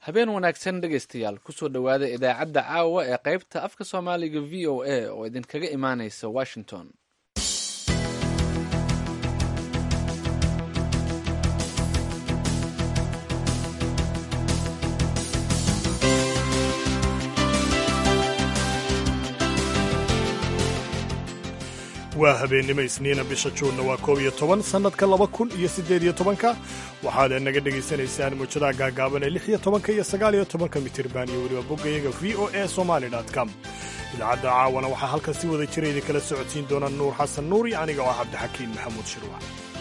habeen wanaagsan dhegaystayaal kusoo dhowaada idaacadda caawa ee qaybta afka soomaaliga v o a oo idinkaga imaanaysa washington waa habeennimo isniina bisha juunna waa koob iyo toban sannadka laba kun iyo siddeed iyo tobanka waxaad naga dhegaysanaysaan muujadaha gaagaaban ee lix iyo tobanka iyo sagaal iyo tobanka mitirban iyo weliba boggayaga v o a somali com idaacadda caawana waxaa halkan si wada jira idinkala socodsiin doona nuur xasan nuur iyo aniga oo ah cabdixakiin maxamuud shirwac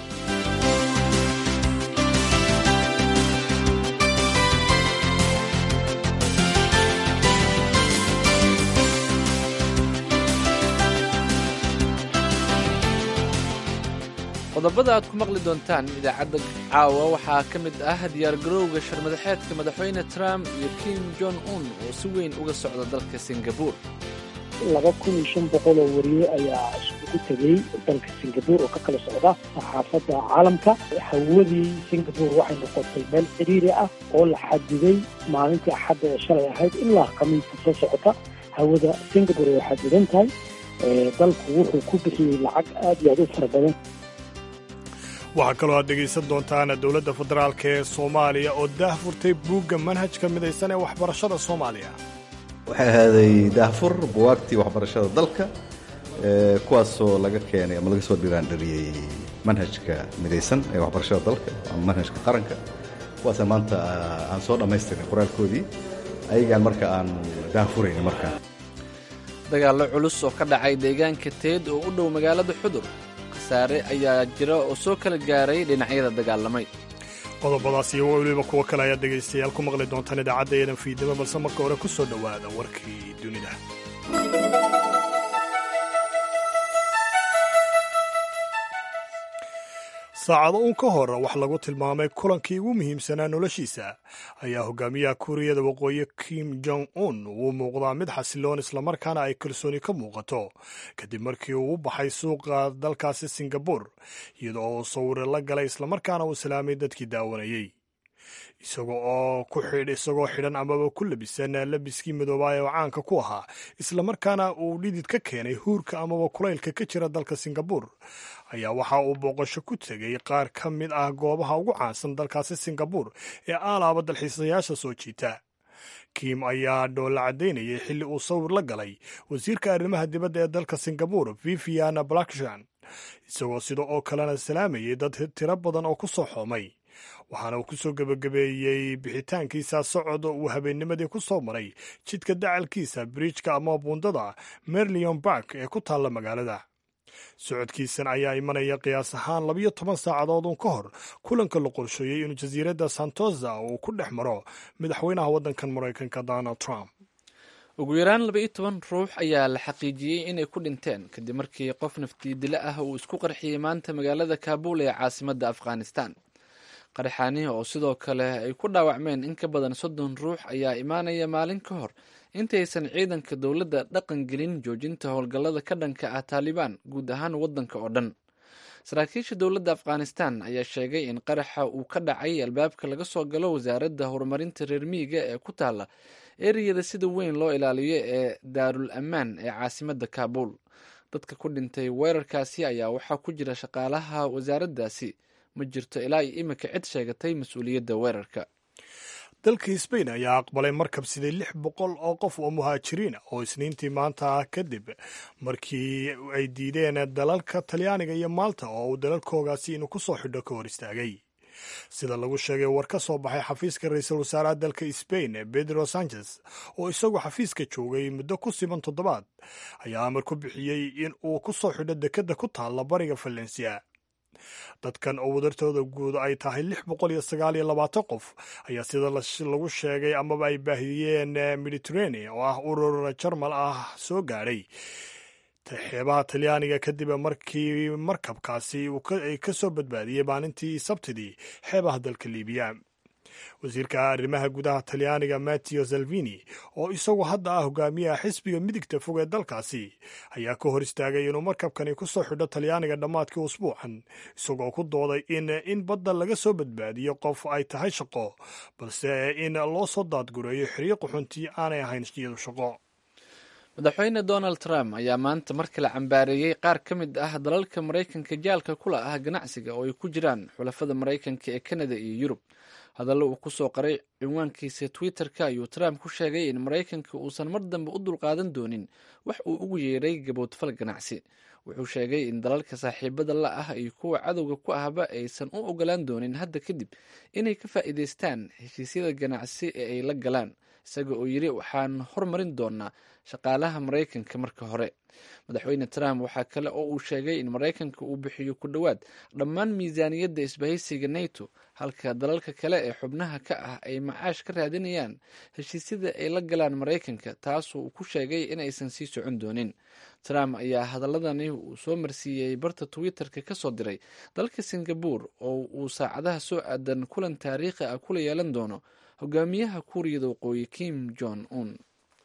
qodobada aad ku maqli doontaan idaacadda caawa waxaa ka mid ah diyaargarowga sharmadaxeedka madaxweyne trump iyo kim jong un oo si weyn uga socda dalka singabur laba kun iyo shan boqol oo wariye ayaa iskugu tegey dalka singabur oo ka kala socda saxaafadda caalamka hawadii singabur waxay noqotay meel ciriiri ah oo la xadiday maalintii axadda ee shalay ahayd ilaa khamiista soo socota hawada singabur way xadidan tahay dalku wuxuu ku bixiyey lacag aad iyo aad u fara badan waxaa kaloo aad dhegaysan doontaan dowladda federaalk ee soomaaliya oo daahfurtay buugga manhajka midaysan ee waxbarashada soomaaliya waxay ahaaday daahfur buwaagtii waxbarashada dalka kuwaasoo laga keenay ama laga soo dhiraandhariyey manhajka midaysan ee waxbarashada dalka ama manhajka qaranka kuwaasa maanta aan soo dhammaystirin qoraalkoodii ayagaan marka aan daahfurayn markaa dagaallo culus oo ka dhacay deegaanka teed oo u dhow magaalada xudur khasaare ayaa jira oo soo kala gaaray dhinacyada dagaalamay qodobadaas iyo weliba kuwo kale ayaad dhegaystayaal ku maqli doontaan idaacadda eedan fiidnimo balse marka hore ku soo dhowaada warkii dunida saacado uun ka hor wax lagu tilmaamay kulankii ugu muhiimsanaa noloshiisa ayaa hogaamiyaha kuuriyada waqooyi kim jong un uu muuqdaa mid xasiloon islamarkaana ay kalsooni ka muuqato kadib markii uu u baxay suuqa dalkaasi singabur iyada oo uu sawire la galay islamarkaana uu salaamay dadkii daawanayey isaga oo ku xidh isagoo xidhan amaba ku labisan labiskii midoobaa ee caanka ku ahaa islamarkaana uu dhidid ka keenay huurka amaba kulaylka ka jira dalka singabur ayaa waxa uu booqasho ku tegey qaar ka mid ah goobaha ugu caansan dalkaasi singabur ee aalaaba dalxiisayaasha soo jiita kim ayaa dhoolla caddaynayay xilli uu sawir la galay wasiirka arrimaha dibadda ee dalka singabur viviana blackshan isagoo sida oo kalena salaamayay dad tiro badan oo ku soo xoomay waxaana uu ku soo gebagabeeyey bixitaankiisa socod uu habeennimadii ku soo maray jidka dacalkiisa bridjka ama buundada merlion bark ee ku taalla magaalada socodkiisan ayaa imanaya qiyaas ahaan labiyo toban saacadood uun ka hor kulanka la qorsheeyey inuu jasiiradda santosa uu ku dhex maro madaxweynaha waddankan maraykanka donald trump ugu yaraan laba iyo toban ruux ayaa la xaqiijiyey inay ku dhinteen kadib markii qof naftii dile ah uu isku qarxiyey maanta magaalada kaabul ee caasimadda afghanistan qaraxaanihi oo sidoo kale ay ku dhaawacmeen in ka badan soddon ruux ayaa imaanaya maalin ka hor intaysan ciidanka dowladda dhaqan gelin joojinta howlgallada ka dhanka ah taalibaan guud ahaan waddanka oo dhan saraakiisha dowladda afghanistan ayaa sheegay in qaraxa uu ka dhacay albaabka laga soo galo wasaaradda horumarinta reer miyiga ee ku taalla ereyada sida weyn loo ilaaliyo ee daarul ammaan ee caasimadda kaabul dadka ku dhintay weerarkaasi ayaa waxaa ku jira shaqaalaha wasaaraddaasi ma jirto ilaa iyo iminka cid sheegatay mas-uuliyadda weerarka dalka sbain ayaa aqbalay markab sidii lix boqol oo qof oo muhaajiriin oo isniintii maanta ah kadib markii ay diideen dalalka talyaaniga iyo maalta oo uu dalalkoogaasi inuu ku soo xidho ka hor istaagay sida lagu sheegay war ka soo baxay xafiiska ra-iisul wasaaraha dalka sbain pedro sanchez oo isagu xafiiska joogay muddo ku siban toddobaad ayaa amar ku bixiyey in uu ku soo xidho dekedda ku taalla bariga valencia dadkan oo wadartooda guud ay tahay lix boqol iyo sagaal iyo labaatan qof ayaa sida lagu sheegay amaba ay baahiyeen mediterranea oo ah urur jarmal ah soo gaadhay xeebaha talyaaniga kadib markii markabkaasi ay ka soo badbaadiyey maalintii sabtidii xeebaha dalka liibiya wasiirka arrimaha gudaha talyaaniga matteo salvini oo isagu hadda ah hogaamiyaha xisbiga midigta fog ee dalkaasi ayaa ka hor istaagay inuu markabkani ku soo xidho talyaaniga dhammaadkii usbuucan isagoo ku dooday in in badda laga soo badbaadiyo qof ay tahay shaqo balse in loo soo daadgureeyo xiriiq xuntii aanay ahayn iyadu shaqo madaxweyne donald trump ayaa maanta mar kale cambaareeyey qaar ka mid ah dalalka maraykanka jaalka kula ah ganacsiga oo ay ku jiraan xulafada maraykanka ee kanada iyo yurub hadallo uu kusoo qaray cinwaankiisa twitter-ka ayuu trump ku sheegay in maraykanka uusan mar dambe u dulqaadan doonin wax uu ugu yeeray gaboodfal ganacsi wuxuu sheegay in dalalka saaxiibada la ah iyo kuwa cadowga ku ahba aysan u ogolaan doonin hadda kadib inay ka faa'iidaystaan heshiisyada ganacsi ee ay la galaan isaga oo yidhi waxaan hormarin doonaa shaqaalaha maraykanka marka hore madaxweyne trump waxaa kale oo uu sheegay in maraykanka uu bixiyo ku dhowaad dhammaan miisaaniyadda isbahaysiga nato halka dalalka kale ee xubnaha ka ah ay macaash ka raadinayaan heshiisyada ay la galaan maraykanka taasoo uu ku sheegay in aysan sii socon doonin trump ayaa hadaladani uu soo marsiiyey barta twitter-ka kasoo diray dalka singabore oo uu saacadaha soo aadan kulan taariikhi ah kula yeelan doono hogaamiyaha kuuriyada waqooyi kim jong un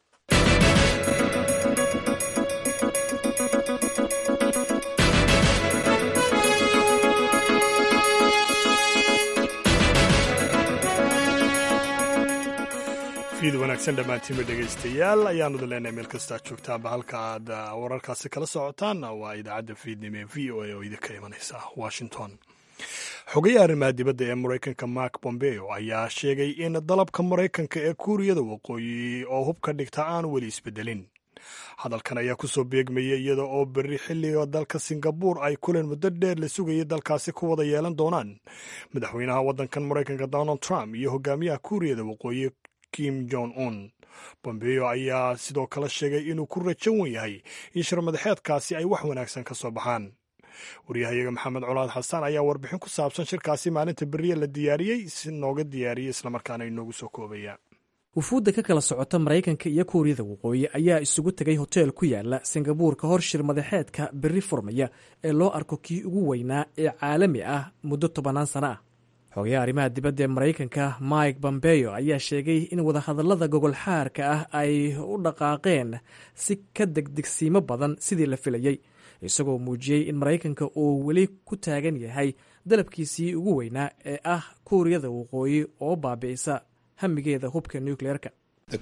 fiid wanaagsan dhammaantiinba dhegaystayaal ayaanu daleenahay meel kastaa joogtaanba halka aad wararkaasi kala socotaan waa idaacadda fiidnimo ee v o a oo idinka imanaysa washington xogayaha arrimaha dibadda ee maraykanka mark bombeo ayaa sheegay in dalabka maraykanka ee kuuriyada waqooyi oo hubka dhigta aan weli isbedelin hadalkan ayaa kusoo beegmayay iyada oo berri xilliga dalka singabuur ay kulan muddo dheer la sugayay dalkaasi ku wada yeelan doonaan madaxweynaha waddankan maraykanka donald trump iyo hogaamiyaha kuuriyada waqooyi kim jong un bombeo ayaa sidoo kale sheegay inuu ku rajan wen yahay in shirmadaxeedkaasi ay wax wanaagsan ka soo baxaan waryahayaga maxamed colaad xasaan ayaa warbixin ku saabsan shirkaasi maalinta beriya la diyaariyey si nooga diyaariyey islamarkaana inoogu soo koobaya wufuudda ka kala socota maraykanka iyo kuuriyada waqooyi ayaa isugu tegay hoteel ku yaala singabuur ka hor shir madaxeedka berri furmaya ee loo arko kii ugu weynaa ee caalami ah muddo tobannaan sano ah xogayaha arrimaha dibadda ee maraykanka mike bombeyo ayaa sheegay in wadahadallada gogolxaarka ah ay u dhaqaaqeen si ka degdegsiimo badan sidii la filayey isagoo muujiyey in maraykanka uu weli ku taagan yahay dalabkiisii ugu weynaa ee ah kuuriyada waqooyi oo baabi'isa hamigeeda hubka nukleerka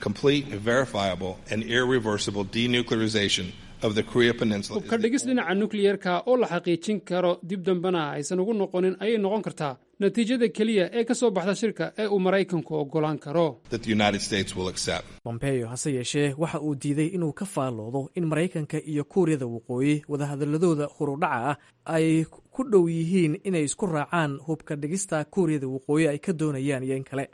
hubka dhigis dhinaca nukliyerka oo la xaqiijin karo dib dambena aysan ugu noqonin ayay noqon kartaa natiijada keliya ee ka soo baxda shirka ee uu maraykanku oggolaan karo bombeyo hase yeeshee waxa uu diiday inuu ka faalloodo in maraykanka iyo kuuriyada waqooyi wadahadaladooda hurudhaca ah ay ku dhow yihiin inay isku raacaan hubka dhigista kuuriyada waqooyi ay ka doonayaan iyo in kale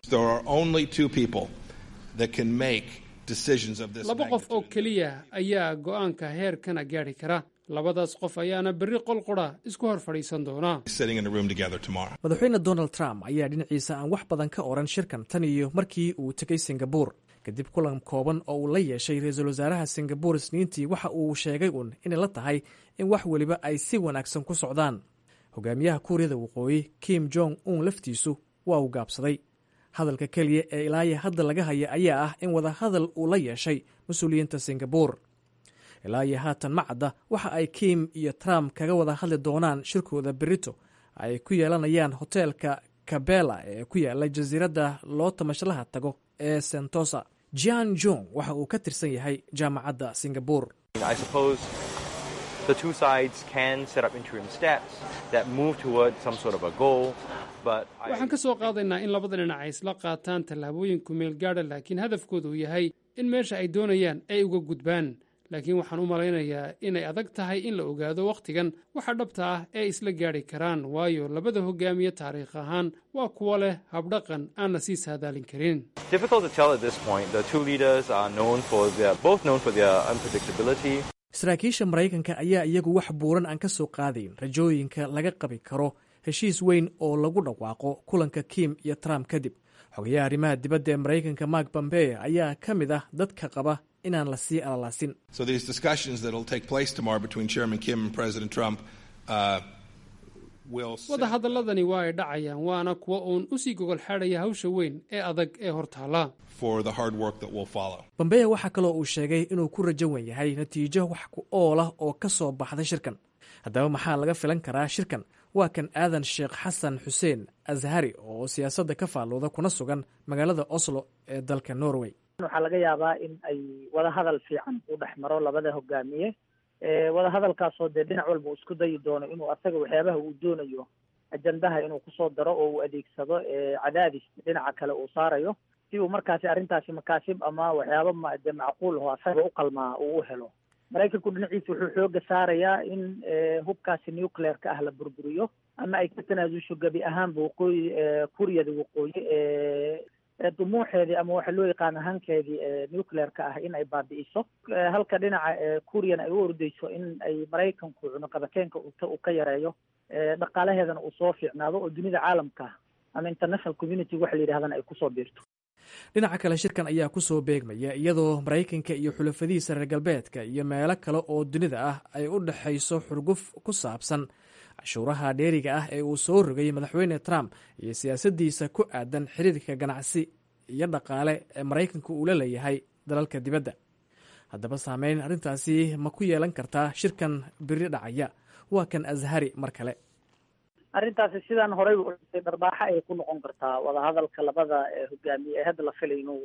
laba qof oo keliya ayaa go'aanka heerkana gaadhi kara labadaas qof ayaana berri qolqodha isku hor fadhiisan doona madaxweyne donald trump ayaa dhinaciisa aan wax badan ka oran shirkan tan iyo markii uu tegey singabuur kadib kulan kooban oo uu la yeeshay ra-iisul wasaaraha singabuur isniintii waxa uu sheegay uun inay la tahay in wax weliba ay si wanaagsan ku socdaan hogaamiyaha kuuriyada waqooyi kim jong un laftiisu waa uu gaabsaday hadalka keliya ee ilaaya hadda laga haya ayaa ah in wadahadal uu la yeeshay mas-uuliyiinta singabuur ilaayo haatan ma cadda waxa ay kim iyo trump kaga wada hadli doonaan shirkooda berito ay ku yeelanayaan hoteelka kabela ee ku yaala jasiiradda loo tamashlaha tago ee sentosa jian jong waxa uu ka tirsan yahay jaamacadda singabuur waxaan ka soo qaadaynaa in labada dhinac ay isla qaataan tallaabooyin kumeel gaadha laakiin hadafkoodu uu yahay in meesha ay doonayaan ay uga gudbaan laakiin waxaan u malaynayaa inay adag tahay in la ogaado wakhtigan waxa dhabta ah ee isla gaadhi karaan waayo labada hogaamiye taariikh ahaan waa kuwo leh habdhaqan aan la sii saadaalin karin saraakiisha maraykanka ayaa iyagu wax buuran aan ka soo qaadayn rajooyinka laga qabi karo heshiis weyn oo lagu dhawaaqo kulanka kim iyo trump kadib xogayaha arrimaha dibadda ee maraykanka mark bombeye ayaa ka mid ah dadka qaba inaan la sii alalaasin wadahadalladani waa ay dhacayaan waana kuwa uun usii gogol xaadhaya hawsha weyn ee adag ee hortaala bambeya waxaa kaloo uu sheegay inuu ku rajo wen yahay natiijo wax ku ool ah oo ka soo baxday shirkan haddaba maxaa laga filan karaa shirkan waa kan aadan sheekh xasan xuseen ashari oo siyaasadda ka faalluuda kuna sugan magaalada oslo ee dalka norway waxaa laga yaabaa in ay wadahadal fiican u dhex maro labada hogaamiye wadahadalkaasoo dee dhinac walba uu isku dayi doono inuu asaga waxyaabaha uu doonayo ajandaha inuu kusoo daro oo uu adeegsado cadaadis dhinaca kale uu saarayo si uu markaasi arrintaasi makaasib ama waxyaaba ma dee macquul aho asaga u qalmaa uu u helo maraykanku dhinaciisa wuxuu xooga saarayaa in hubkaasi nuclear-ka ah la burburiyo ama ay ka tanaasusho gebi ahaanba waqooyi kuuriyada waqooyi dumuuxeedii ama waxa loo yaqaan ahaankeedii nuclear-ka ah in ay baabi'iso halka dhinaca kuuriyana ay u ordeyso in ay maraykanku cunuqabakeenka uu ka yareeyo dhaqaalaheedana uu soo fiicnaado oo dunida caalamka ama international community waxa la yidhahdana ay kusoo biirto dhinaca kale shirkan ayaa ku soo beegmaya iyadoo maraykanka iyo xulafadihiisa reer galbeedka iyo meelo kale oo dunida ah ay u dhexayso xurguf ku saabsan cashuuraha dheeriga ah ee uu soo rogay madaxweyne trump iyo siyaasaddiisa ku aadan xiriirka ganacsi iyo dhaqaale ee maraykanka uu la leeyahay dalalka dibadda haddaba saameyn arrintaasi ma ku yeelan kartaa shirkan biri dhacaya waa kan ashari mar kale arrintaasi sidaan horey u dhintay dharbaaxa ay ku noqon kartaa wadahadalka labada hogaamiye ee hadda la filay inuu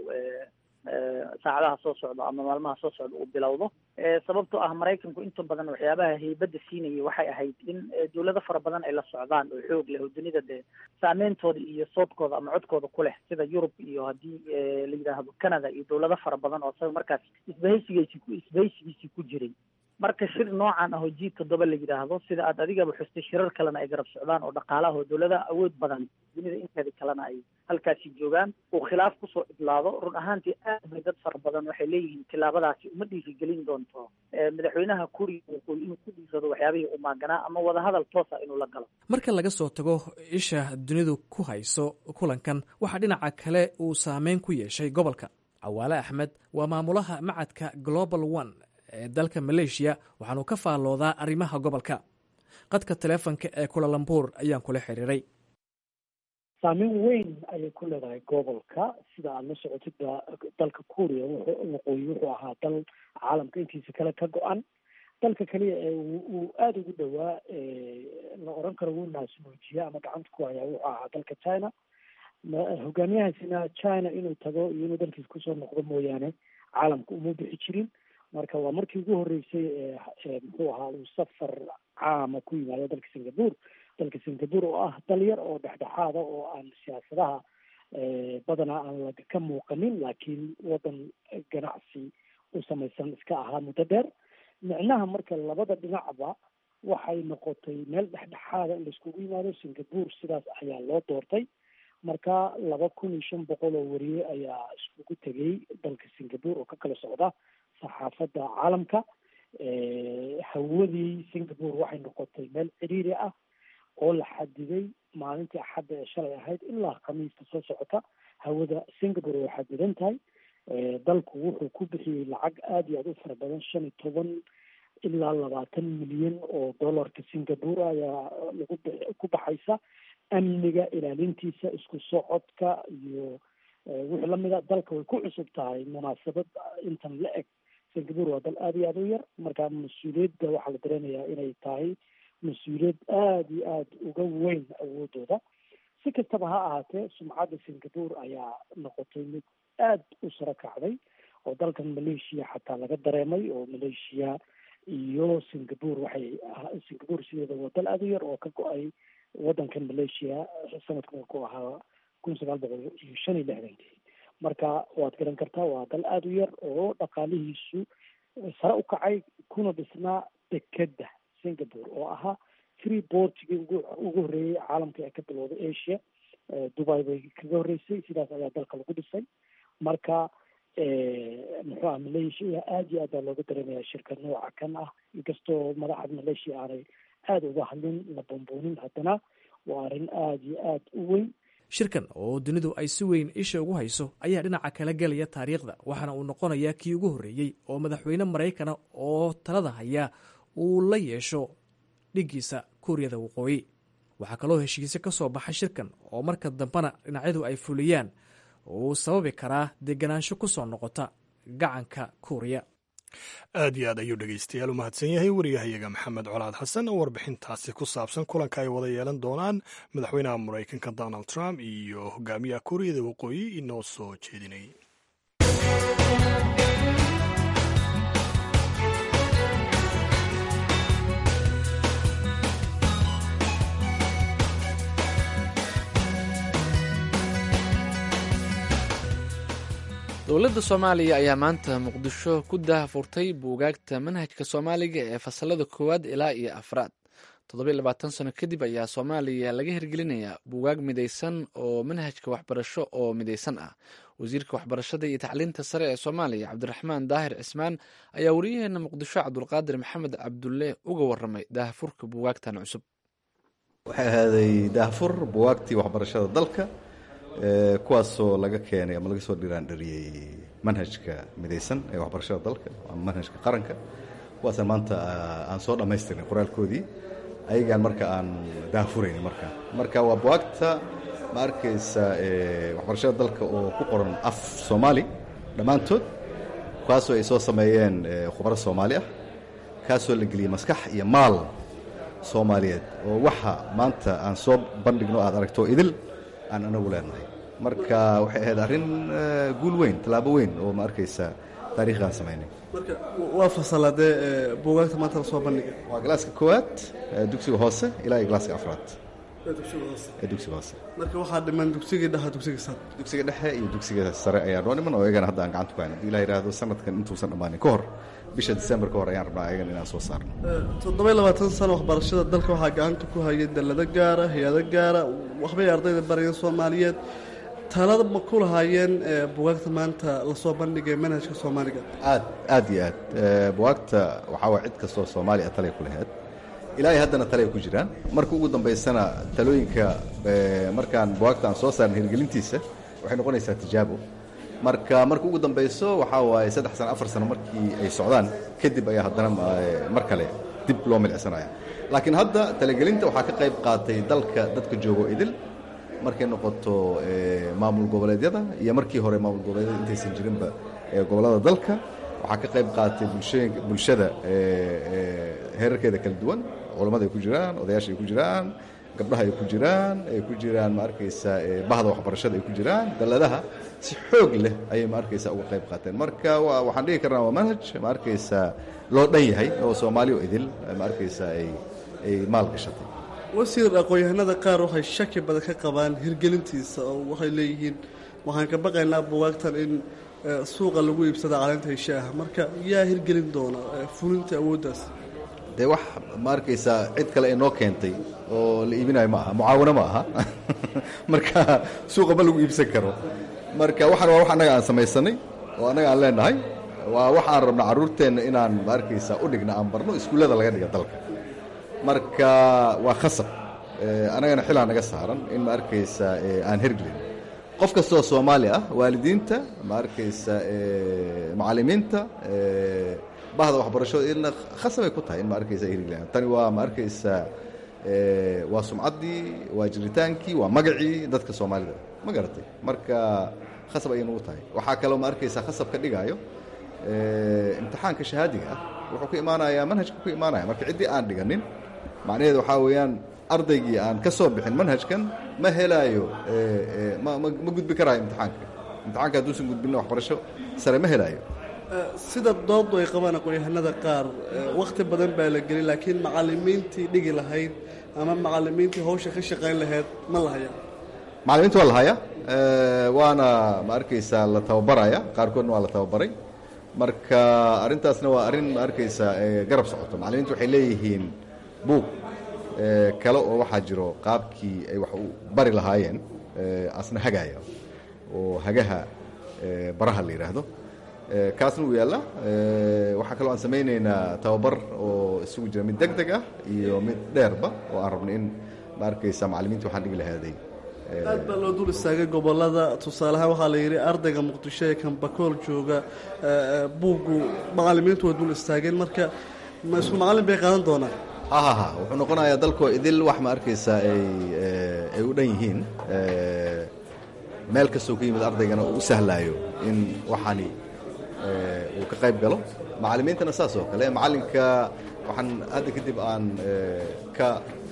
saacadaha soo socdo ama maalmaha soo socda uu bilowdo sababtoo ah maraykanku inta badan waxyaabaha haybadda siinayay waxay ahayd in dawlado fara badan ay la socdaan oo xoog leh oo dunida dee saameyntooda iyo soodkooda ama codkooda ku leh sida yurub iyo haddii la yidhaahdo canada iyo dawlado fara badan oo isaga markaas isbahaysigiisi isbahaysigiisii ku jiray marka shir noocan ah oo g toddoba la yidhaahdo sida aad adigaba xustay shirar kalena ay garab socdaan oo dhaqaalaha oo dawladaha awood badan dunida inteeda kalena ay halkaasi joogaan uu khilaaf kusoo idlaado run ahaantii aad bay dad fara badan waxay leeyihiin tillaabadaasi uma dhiirigelin doonto madaxweynaha kuriya waqooyi inuu ku dhiirado waxyaabihii u maaganaa ama wadahadal toosa inuu la galo marka laga soo tago isha dunidu ku hayso kulankan waxaa dhinaca kale uu saameyn ku yeeshay gobolka cawaale axmed waa maamulaha macadka global one ee dalka maleeshiya waxaanu ka faalloodaa arrimaha gobolka qadka taleefonka ee kulalambuur ayaan kula xiriiray saameyn weyn ayay ku leedahay gobolka sida aada la socotid dalka kuuriya waqooyi wuxuu ahaa dal caalamka intiisa kale ka go-an dalka keliya ee uu aada ugu dhowaa la oran karo wuu naasnuujiya ama gacanta ku hayaa wuxuu ahaa dalka china hogaamiyahaasina china inuu tago iyo inuu dalkiisa kusoo noqdo mooyaane caalamka uma bixi jirin marka waa markii ugu horreysay ee muxuu ahaa uu safar caama ku yimaado dalka singapore dalka singapore oo ah dal yar oo dhexdhexaada oo aan siyaasadaha badanaa aan la ka muuqanin laakiin waddan ganacsi u samaysan iska ahaa muddo dheer micnaha marka labada dhinacba waxay noqotay meel dhexdhexaada in laiskugu yimaado singapore sidaas ayaa loo doortay marka laba kun iyo shan boqol oo wariye ayaa iskugu tegay dalka singapore oo ka kala socda saxaafadda caalamka hawadii singapore waxay noqotay meel ciriiri ah oo la xadiday maalintii axadda ee shalay ahayd ilaa khamiista soo socota hawada singapore way xadidan tahay dalku wuxuu ku bixiyey lacag aada iyo aada u fara badan shan iyo toban ilaa labaatan milyan oo dollarka singapore ayaa lagu ku baxaysa amniga ilaalintiisa isku socodka iyo wixii lamida dalka way ku cusub tahay munaasabad intan la eg singapore waa dal aada iyo aada u yar marka mas-uuliyadda waxaa la dareenayaa inay tahay mas-uuliyad aada iyo aada uga weyn awoodooda si kastaba ha ahaatee sumcadda singapore ayaa noqotay mid aada u saro kacday oo dalkan malaysia xataa laga dareemay oo malaysia iyo singapore waxay singapore sideeda waa dal aada u yar oo ka go-ay waddankan malaysia sanadka markuu ahaa kun sagaal boqol iyo shan iyo lixdankii marka waad garan kartaa waa dal aada u yar oo dhaqaalihiisu sare u kacay kuna dhisnaa dekedda singapore oo ahaa free portigii ugu ugu horreeyey caalamka ee ka bilowday asia dubai bay kaga horreysay sidaas ayaa dalka lagu dhisay marka muxuu ah malaysia aada iyo aad baa looga dareemaya shirka nooca kan ah inkastoo madaxda malaysia aanay aada uga hadlin la bambuunin haddana waa arrin aada iyo aada u weyn shirkan oo dunidu ay si weyn isha ugu hayso ayaa dhinaca kala gelaya taariikhda waxaana uu noqonayaa kii ugu horreeyey oo madaxweyne maraykana oo talada haya uu la yeesho dhiggiisa kuuriyada waqooyi waxaa kaloo heshiise ka soo baxa shirkan oo marka dambena dhinacyadu ay fuliyaan uu sababi karaa deganaansho ku soo noqota gacanka kuuriya aad iyo aad ayuu dhegeystayaal u mahadsan yahay wariyahayaga maxamed colaad xasan oo warbixintaasi ku saabsan kulanka ay wada yeelan doonaan madaxweynaha maraykanka donald trump iyo hogaamiyaha kuuriyada waqooyi inoo soo jeedinayay dowladda soomaaliya ayaa maanta muqdisho ku daahfurtay buugaagta manhajka soomaaliga ee fasalada koowaad ilaa iyo afraad toddobiy labaatan sano kadib ayaa soomaaliya laga hirgelinayaa buugaag midaysan oo manhajka waxbarasho oo midaysan ah wasiirka waxbarashada iyo tacliinta sare ee soomaaliya cabdiraxmaan daahir cismaan ayaa wariyaheena muqdisho cabdulqaadir maxamed cabdulle uga waramay daahfurka buugaagtan cusub waxay ahaaday daahfur buwaagtii waxbarashada dalka kuwaasoo laga keenay ama laga soo dhiraandhariyey manhajka midaysan ee waxbarashada dalka ama manhajka qaranka kuwaasaan maanta aan soo dhammaystirnay qoraalkoodii ayagaan marka aan daahfurayni marka marka waa buwaagta ma arkaysa waxbarashada dalka oo ku qoran af soomaali dhammaantood kaasoo ay soo sameeyeen khubaro soomaali ah kaasoo la geliyey maskax iyo maal soomaaliyeed oo waxa maanta aan soo bandhigno aad aragto idil aan anagu leenahay marka waxay ahayd arrin guul weyn tallaabo weyn oo ma arkaysa taarikhgaan samaynay marka waa fasaladee buugaagta maanta la soo bandhigay waa galaaska koowaad dugsiga hoose ilaa iyo galaaska afraad dugsiga hoose ee dugsiga hoose marka waxaa dhiman dugsigii dhexe dugsiga sare dugsiga dhexe iyo dugsiga sare ayaa noo dhiman oo iyagana hadda aan gacanta ku hayn haddii ilah yidhaahdo sanadkan intuusan dhammaanin ka hor bisha december ka hor ayaan rabnaa ayagana inaan soo saarno toddoba labaatan sano waxbarashada dalka waxaa gacanta ku hayay dallado gaara hay-ado gaara waxbay ardayda barayeen soomaaliyeed talada ma ku lahaayeen bugaagta maanta lasoo bandhigay manhajka soomaaliga aad aad iyo aad buwaagta waxaa waa cid kastoo soomaaliya talay ku lahayd ilaahay haddana talay ku jiraan marka ugu dambaysana talooyinka markaan buwaagta aan soo saarna hirgelintiisa waxay noqonaysaa tijaabo marka marka ugu dambayso waxaa waaye saddex sano afar sano markii ay socdaan kadib ayaa haddana mar kale dib loo milcsanaya laakiin hadda talagelinta waxaa ka qayb qaatay dalka dadka joogo idil markay noqoto maamul goboleedyada iyo markii hore maamul goboleedyada intaysan jirinba gobollada dalka waxaa ka qayb qaatay bulshooyinka bulshada heerarkeeda kala duwan culammada ay ku jiraan odayaasha ay ku jiraan gabdhaha ay ku jiraan ay ku jiraan ma arkaysa bahda waxbarashada ay ku jiraan dalladaha si xoog leh ayay ma arkaysa uga qayb qaateen marka waxaan dhigi karnaa waa manhaj ma arkaysa loo dhan yahay oo soomaali oo idil ma arkaysa ay ay maal gashatay wasiir aqoon-yahanada qaar waxay shaki badan ka qabaan hirgelintiisa oo waxay leeyihiin waxaan ka baqaynaa bugaagtan in suuqa lagu iibsada caleenta heshaaha marka yaa hirgelin doona fulinta awooddaas dee wax ma arkaysaa cid kale ay noo keentay oo la iibinayo ma aha mucaawano ma aha marka suuqa ma lagu iibsan karo marka waxaan waa wax annaga aan samaysanay oo annaga aan leenahay waa waxaan rabna carruurteenna inaan ma arkaysaa u dhigna aan barno iskuullada laga dhiga dalka marka waa khasab annagana xilaa naga saaran in ma arkaysaa aan hergelin qof kastoo soomaali ah waalidiinta ma arkaysa macallimiinta bahda waxbarashada idna khasabay ku tahay in ma arkaysa hirgelan tani waa ma arkaysa waa sumcaddii waa jiritaankii waa magacii dadka soomaalida ma garatay marka khasab ayay nagu tahay waxaa kaloo ma arkaysa khasab ka dhigaayo imtixaanka shahaadiga ah wuxuu ku imaanayaa manhajka ku imaanaya marka ciddii aan dhiganin macnaheedu waxaa weeyaan ardaygii aan ka soo bixin manhajkan ma helaayo ma gudbi karaayo imtixaanka imtixaanka hadduusan gudbinna waxbarasho sare ma helaayo sida dooddu ay qabaan aqoon-yahanada qaar wakhti badan baa la gelin laakiin macallimiintii dhigi lahayd ama macallimiintii hawsha ka shaqayn lahayd ma la hayaa macallimiinta waa la hayaa waana ma arkaysaa la tababaraya qaarkoodna waa la tababaray marka arrintaasna waa arrin ma arkaysaa garab socoto macallimiintu waxay leeyihiin buug kale oo waxaa jiro qaabkii ay wax u bari lahaayeen asna hagaaya oo hagaha baraha la yidhaahdo kaasna wuu yaalla waxaa kaloo aan samaynaynaa tababar oo isugu jira mid deg deg ah iyo mid dheerba oo aan rabno in ma arkaysa macallimiinta waxaan dhigi lahaaday aad baa loo dul istaagay gobolada tusaaleahaan waxaa la yidhi ardayga muqdisho ee kambakool jooga buuggu macallimiintu way dul istaageen marka ma isku macallin bay qaadan doonaan ha ha ha wuxuu noqonayaa dalkoo idil wax ma arkaysaa ay ay u dhan yihiin meel kastoo ka yimid ardaygana uu u sahlaayo in waxaani uu ka qayb galo macallimiintana saas oo kale macallinka waxaan hadda kadib aan ka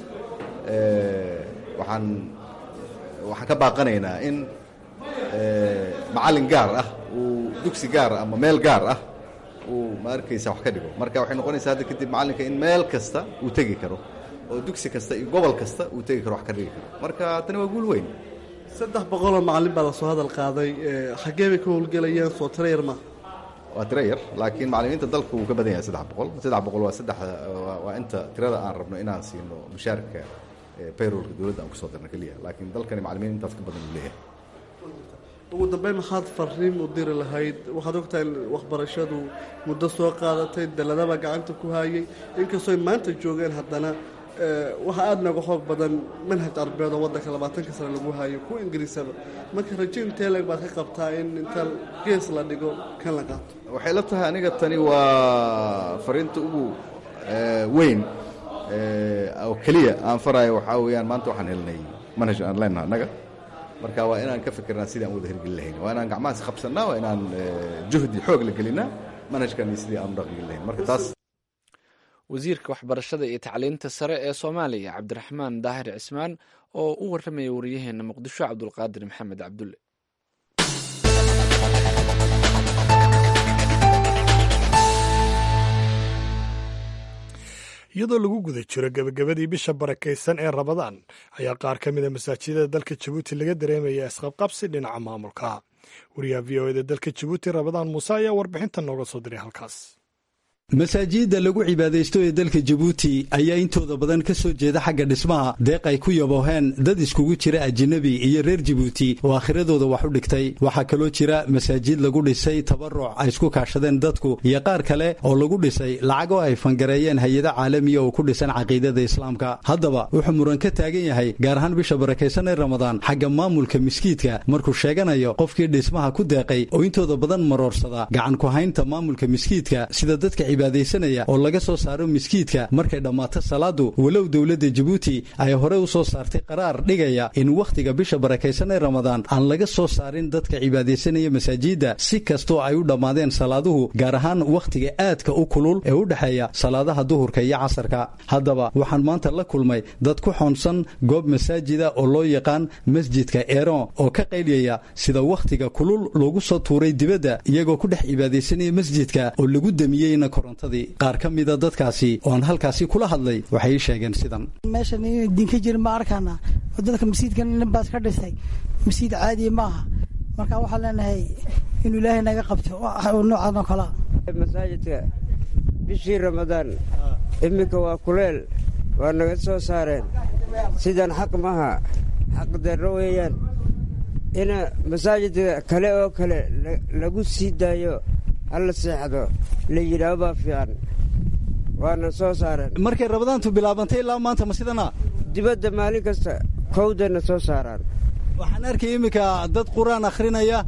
waxaan waxaan ka baaqanaynaa in macallin gaar ah uu dugsi gaar ah ama meel gaar ah uu ma arkaysa wax ka dhigo marka waxay noqonaysaa hadda kadib macallinka in meel kasta uu tegi karo oo dugsi kasta iyo gobol kasta uu tegi karo wax ka dhigi karo marka tani waa guul weyn saddex boqoloo macallin baa lasoo hadal qaaday xaggee bay ka howlgelayaan soo tiro yar maaha waa tiro yar laakiin macallimiinta dalka wuu ka badan yahay saddex boqol saddex boqol waa saddex waa inta tirada aan rabno inaan siino mushaarka bayrolka dowladda aan kusoo dirno keliya laakiin dalkani macallimiin intaas ka badan uu leeyahay ugu dambeyn maxaad fariin u diri lahayd waxaad ogtahay in waxbarashadu muddo soo qaadatay daladaba gacanta ku hayay inkastooy maanta joogeen haddana waxa aada nooga xoog badan manhaj arbeed oo waddanka labaatanka sane lagu hayo kuwa ingiriisaba marka rajo inteeleg baad ka qabtaa in inta gees la dhigo kan la qaato waxay la tahay aniga tani waa fariinta ugu weyn oo keliya aan farayo waxaa weeyaan maanta waxaan helnay manhaj aan leenaha annaga marka waa inaan ka fikirnaa sidii aan wada hirgelin lahayn waa inaan gacmahaas qabsannaa waa inaan juhdi xoog la gelinaa manhajkan iyo sidii aan u dhaqngeli lahayn marka taas wasiirka waxbarashada iyo tacliinta sare ee soomaaliya cabdiraxmaan daahir cismaan oo u warramaya waryaheena muqdisho cabdulqaadir maxamed cabdulle iyadoo lagu guda jiro gebagabadii bisha barakaysan ee rabadaan ayaa qaar ka mida masaajidada dalka jabuuti laga dareemaya isqabqabsi dhinaca maamulka wariyaha v o eda dalka jabuuti rabadaan muuse ayaa warbixinta nooga soo diray halkaas masaajidda lagu cibaadaysto ee dalka jabuuti ayaa intooda badan ka soo jeeda xagga dhismaha deeq ay ku yabooheen dad iskugu jira ajinabi iyo reer jabuuti oo aakhiradooda wax u dhigtay waxaa kaloo jira masaajid lagu dhisay tabaruc ay isku kaashadeen dadku iyo qaar kale oo lagu dhisay lacagoo ay fangareeyeen hay-ado caalamiya oo ku dhisan caqiidada islaamka haddaba wuxuu muran ka taagan yahay gaar ahaan bisha barakaysan ee ramadaan xagga maamulka miskiidka markuu sheeganayo qofkii dhismaha ku deeqay oo intooda badan maroorsada gacan ku haynta maamulka miskiidka sida dadka cibaadaysanaya oo laga soo saaro miskiidka markay dhammaato salaadu walow dowladda jabuuti ay hore u soo saartay qaraar dhigaya in wakhtiga bisha barakaysan ee ramadaan aan laga soo saarin dadka cibaadaysanaya masaajidda si kastoo ay u dhammaadeen salaaduhu gaar ahaan wakhtiga aadka u kulul ee u dhexeeya salaadaha duhurka iyo casarka haddaba waxaan maanta la kulmay dad ku xoonsan goob masaajida oo loo yaqaan masjidka eron oo ka qaylyaya sida wakhtiga kulul loogu soo tuuray dibadda iyagoo ku dhex cibaadaysanaya masjidka oo lagu damiyeyna qaar ka mida dadkaasi oo aan halkaasi kula hadlay waxay ii sheegeen sidan meeshan in dinka jir ma arkana oo dadka masjidkan nin baas ka dhisay masjid caadiya maaha marka waxaan leenahay inuu ilaahay naga qabto noocan oo kalea masaajidka bishii ramadaan iminka waa kuleel waa naga soo saareen sidan xaq maha xaq darro weeyaan ina masaajidka kale oo kale lagu sii daayo halla seexdo la yidhaah baa fiican waana soo saareen markay rabadaantu bilaabantay ilaa maanta ma sidana dibadda maalin kasta kowdana soo saaraan waxaan arkay iminka dad qur-aan akhrinaya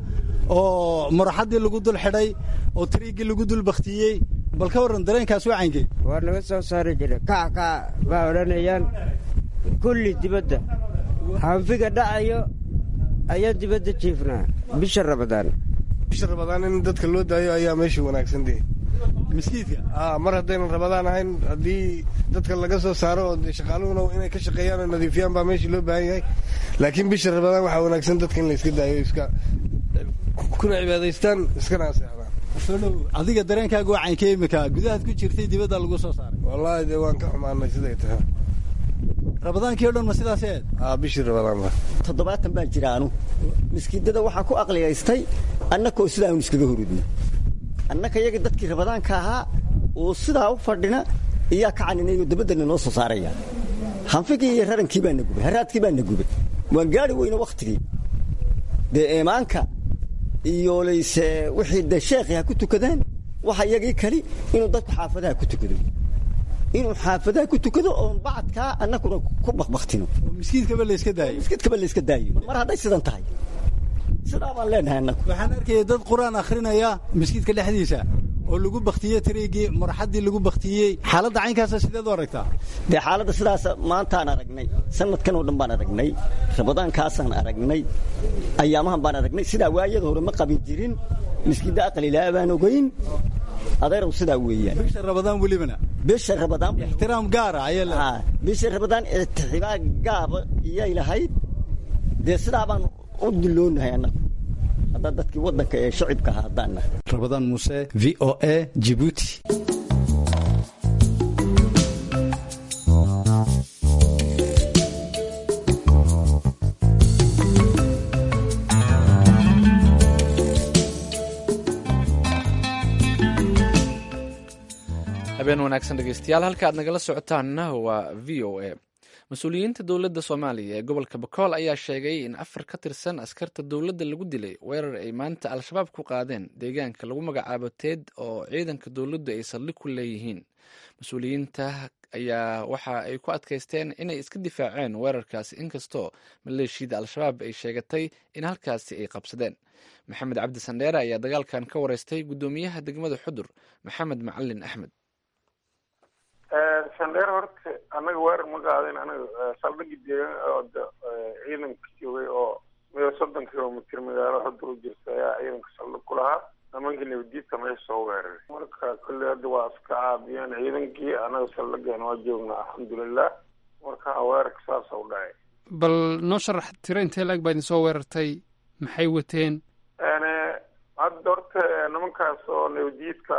oo maraxaddii lagu dul xidhay oo tariiggii lagu dul baktiyey bal ka warran dareenkaas waa caynkey waa naga soo saari jira kac kac baa odhanayaan kulli dibadda hanfiga dhacayo ayaan dibadda jiifnaa bisha ramadaan bisha rabadaan in dadka loo daayo ayaa meeshii wanaagsan dee miskiidka mar haddaynan rabadaan ahayn haddii dadka laga soo saaro oo shaqaaluhuna inay ka shaqeeyaan oo nadiifiyaan baa meeshii loo baahan yahay laakiin bisha rabadaan waxaa wanaagsan dadka in la iska daayo iska kuna cibaadaystaan iskana aseexdaan sodhow adiga dareenkaaga waa caynkee imika gudahaad ku jirtay dibadda lagu soo saaray wallaahi dee waan ka xumaanay siday tahay rabadaankii o dhan ma sidaas eed aa bishii rabadaan toddobaatan baan jira anu miskiidada waxaa ku aqliyaystay annakoo sidaa anu iskaga horudna annaka iyaga dadkii rabadaanka ahaa oo sidaa u fadhina iyaa ka caninayoo dabaddana noo soo saaraya hanfigii iyo rarankii baa na gubay haraadkii baa na gubay waan gaari weyne wakhtigii dee eemaanka iyo layse wixii dee sheekhi ha ku tukadaan waxa iyagii kali inuu dadku xaafadaha ku tukado inuu xaafadaha ku tukado oon bacadkaa annakuna ku bakbaktino miskiidkaba layska daayo miskiidkaba layska daayo mar hadday sidan tahay sidaa baan leenahay annaku waxaan arkaya dad qur-aan akhrinaya miskiidka dhexdiisa oo lagu baktiyey tariigii maraxaddii lagu baktiyey xaaladda caynkaasa sideed u aragtaa dee xaaladda sidaas maantaan aragnay sanadkan oo dhan baan aragnay rabadaankaasaan aragnay ayaamahan baan aragnay sidaa waayada hore ma qabin jirin miskiinda aqalilaa baan ogeyn adeerow sidaa weeyaan bisha rabadaan welibana bisha rabadaan ixtiraam gaara ayaa bisha rabadaan ixtiraam gaaba iyay lahayd dee sidaa baan u duloonahay annagu haddaa dadkii waddanka ee shacibka ahaa haddaan nahay rabadaan muuse v o a jibuuti habeen wanaagsan dhegeystayaal halka aad nagala socotaanna waa v o a mas-uuliyiinta dowladda soomaaliya ee gobolka bakool ayaa sheegay in afar ka tirsan askarta dowladda lagu dilay weerar ay maanta al-shabaab ku qaadeen deegaanka lagu magacaabo teed oo ciidanka dowladdu ay saldhig ku leeyihiin mas-uuliyiinta ayaa waxa ay ku adkaysteen inay iska difaaceen weerarkaasi inkastoo maleeshiyada al-shabaab ay sheegatay in halkaasi ay qabsadeen maxamed cabdi sandheere ayaa dagaalkan ka wareystay guddoomiyaha degmada xudur maxamed macalin axmed sandheer horta annaga weerar ma qaadin anaga saldhigii deegaan ciidanka joogay oo meel soddon kilomitr magaalo xudur u jirta ayaa ciidanka saldhig ku lahaa nimankii nabadiidka meesha soo weeraray marka kolley hadda waa iska caabiyeen ciidankii annaga saldhigeena waa joognaa alxamdulilah marka weerarka saasa u dhacay bal noo sharax tiro intee laeg baa idin soo weerartay maxay wateen hadda horta nimankaas oo nabadiidka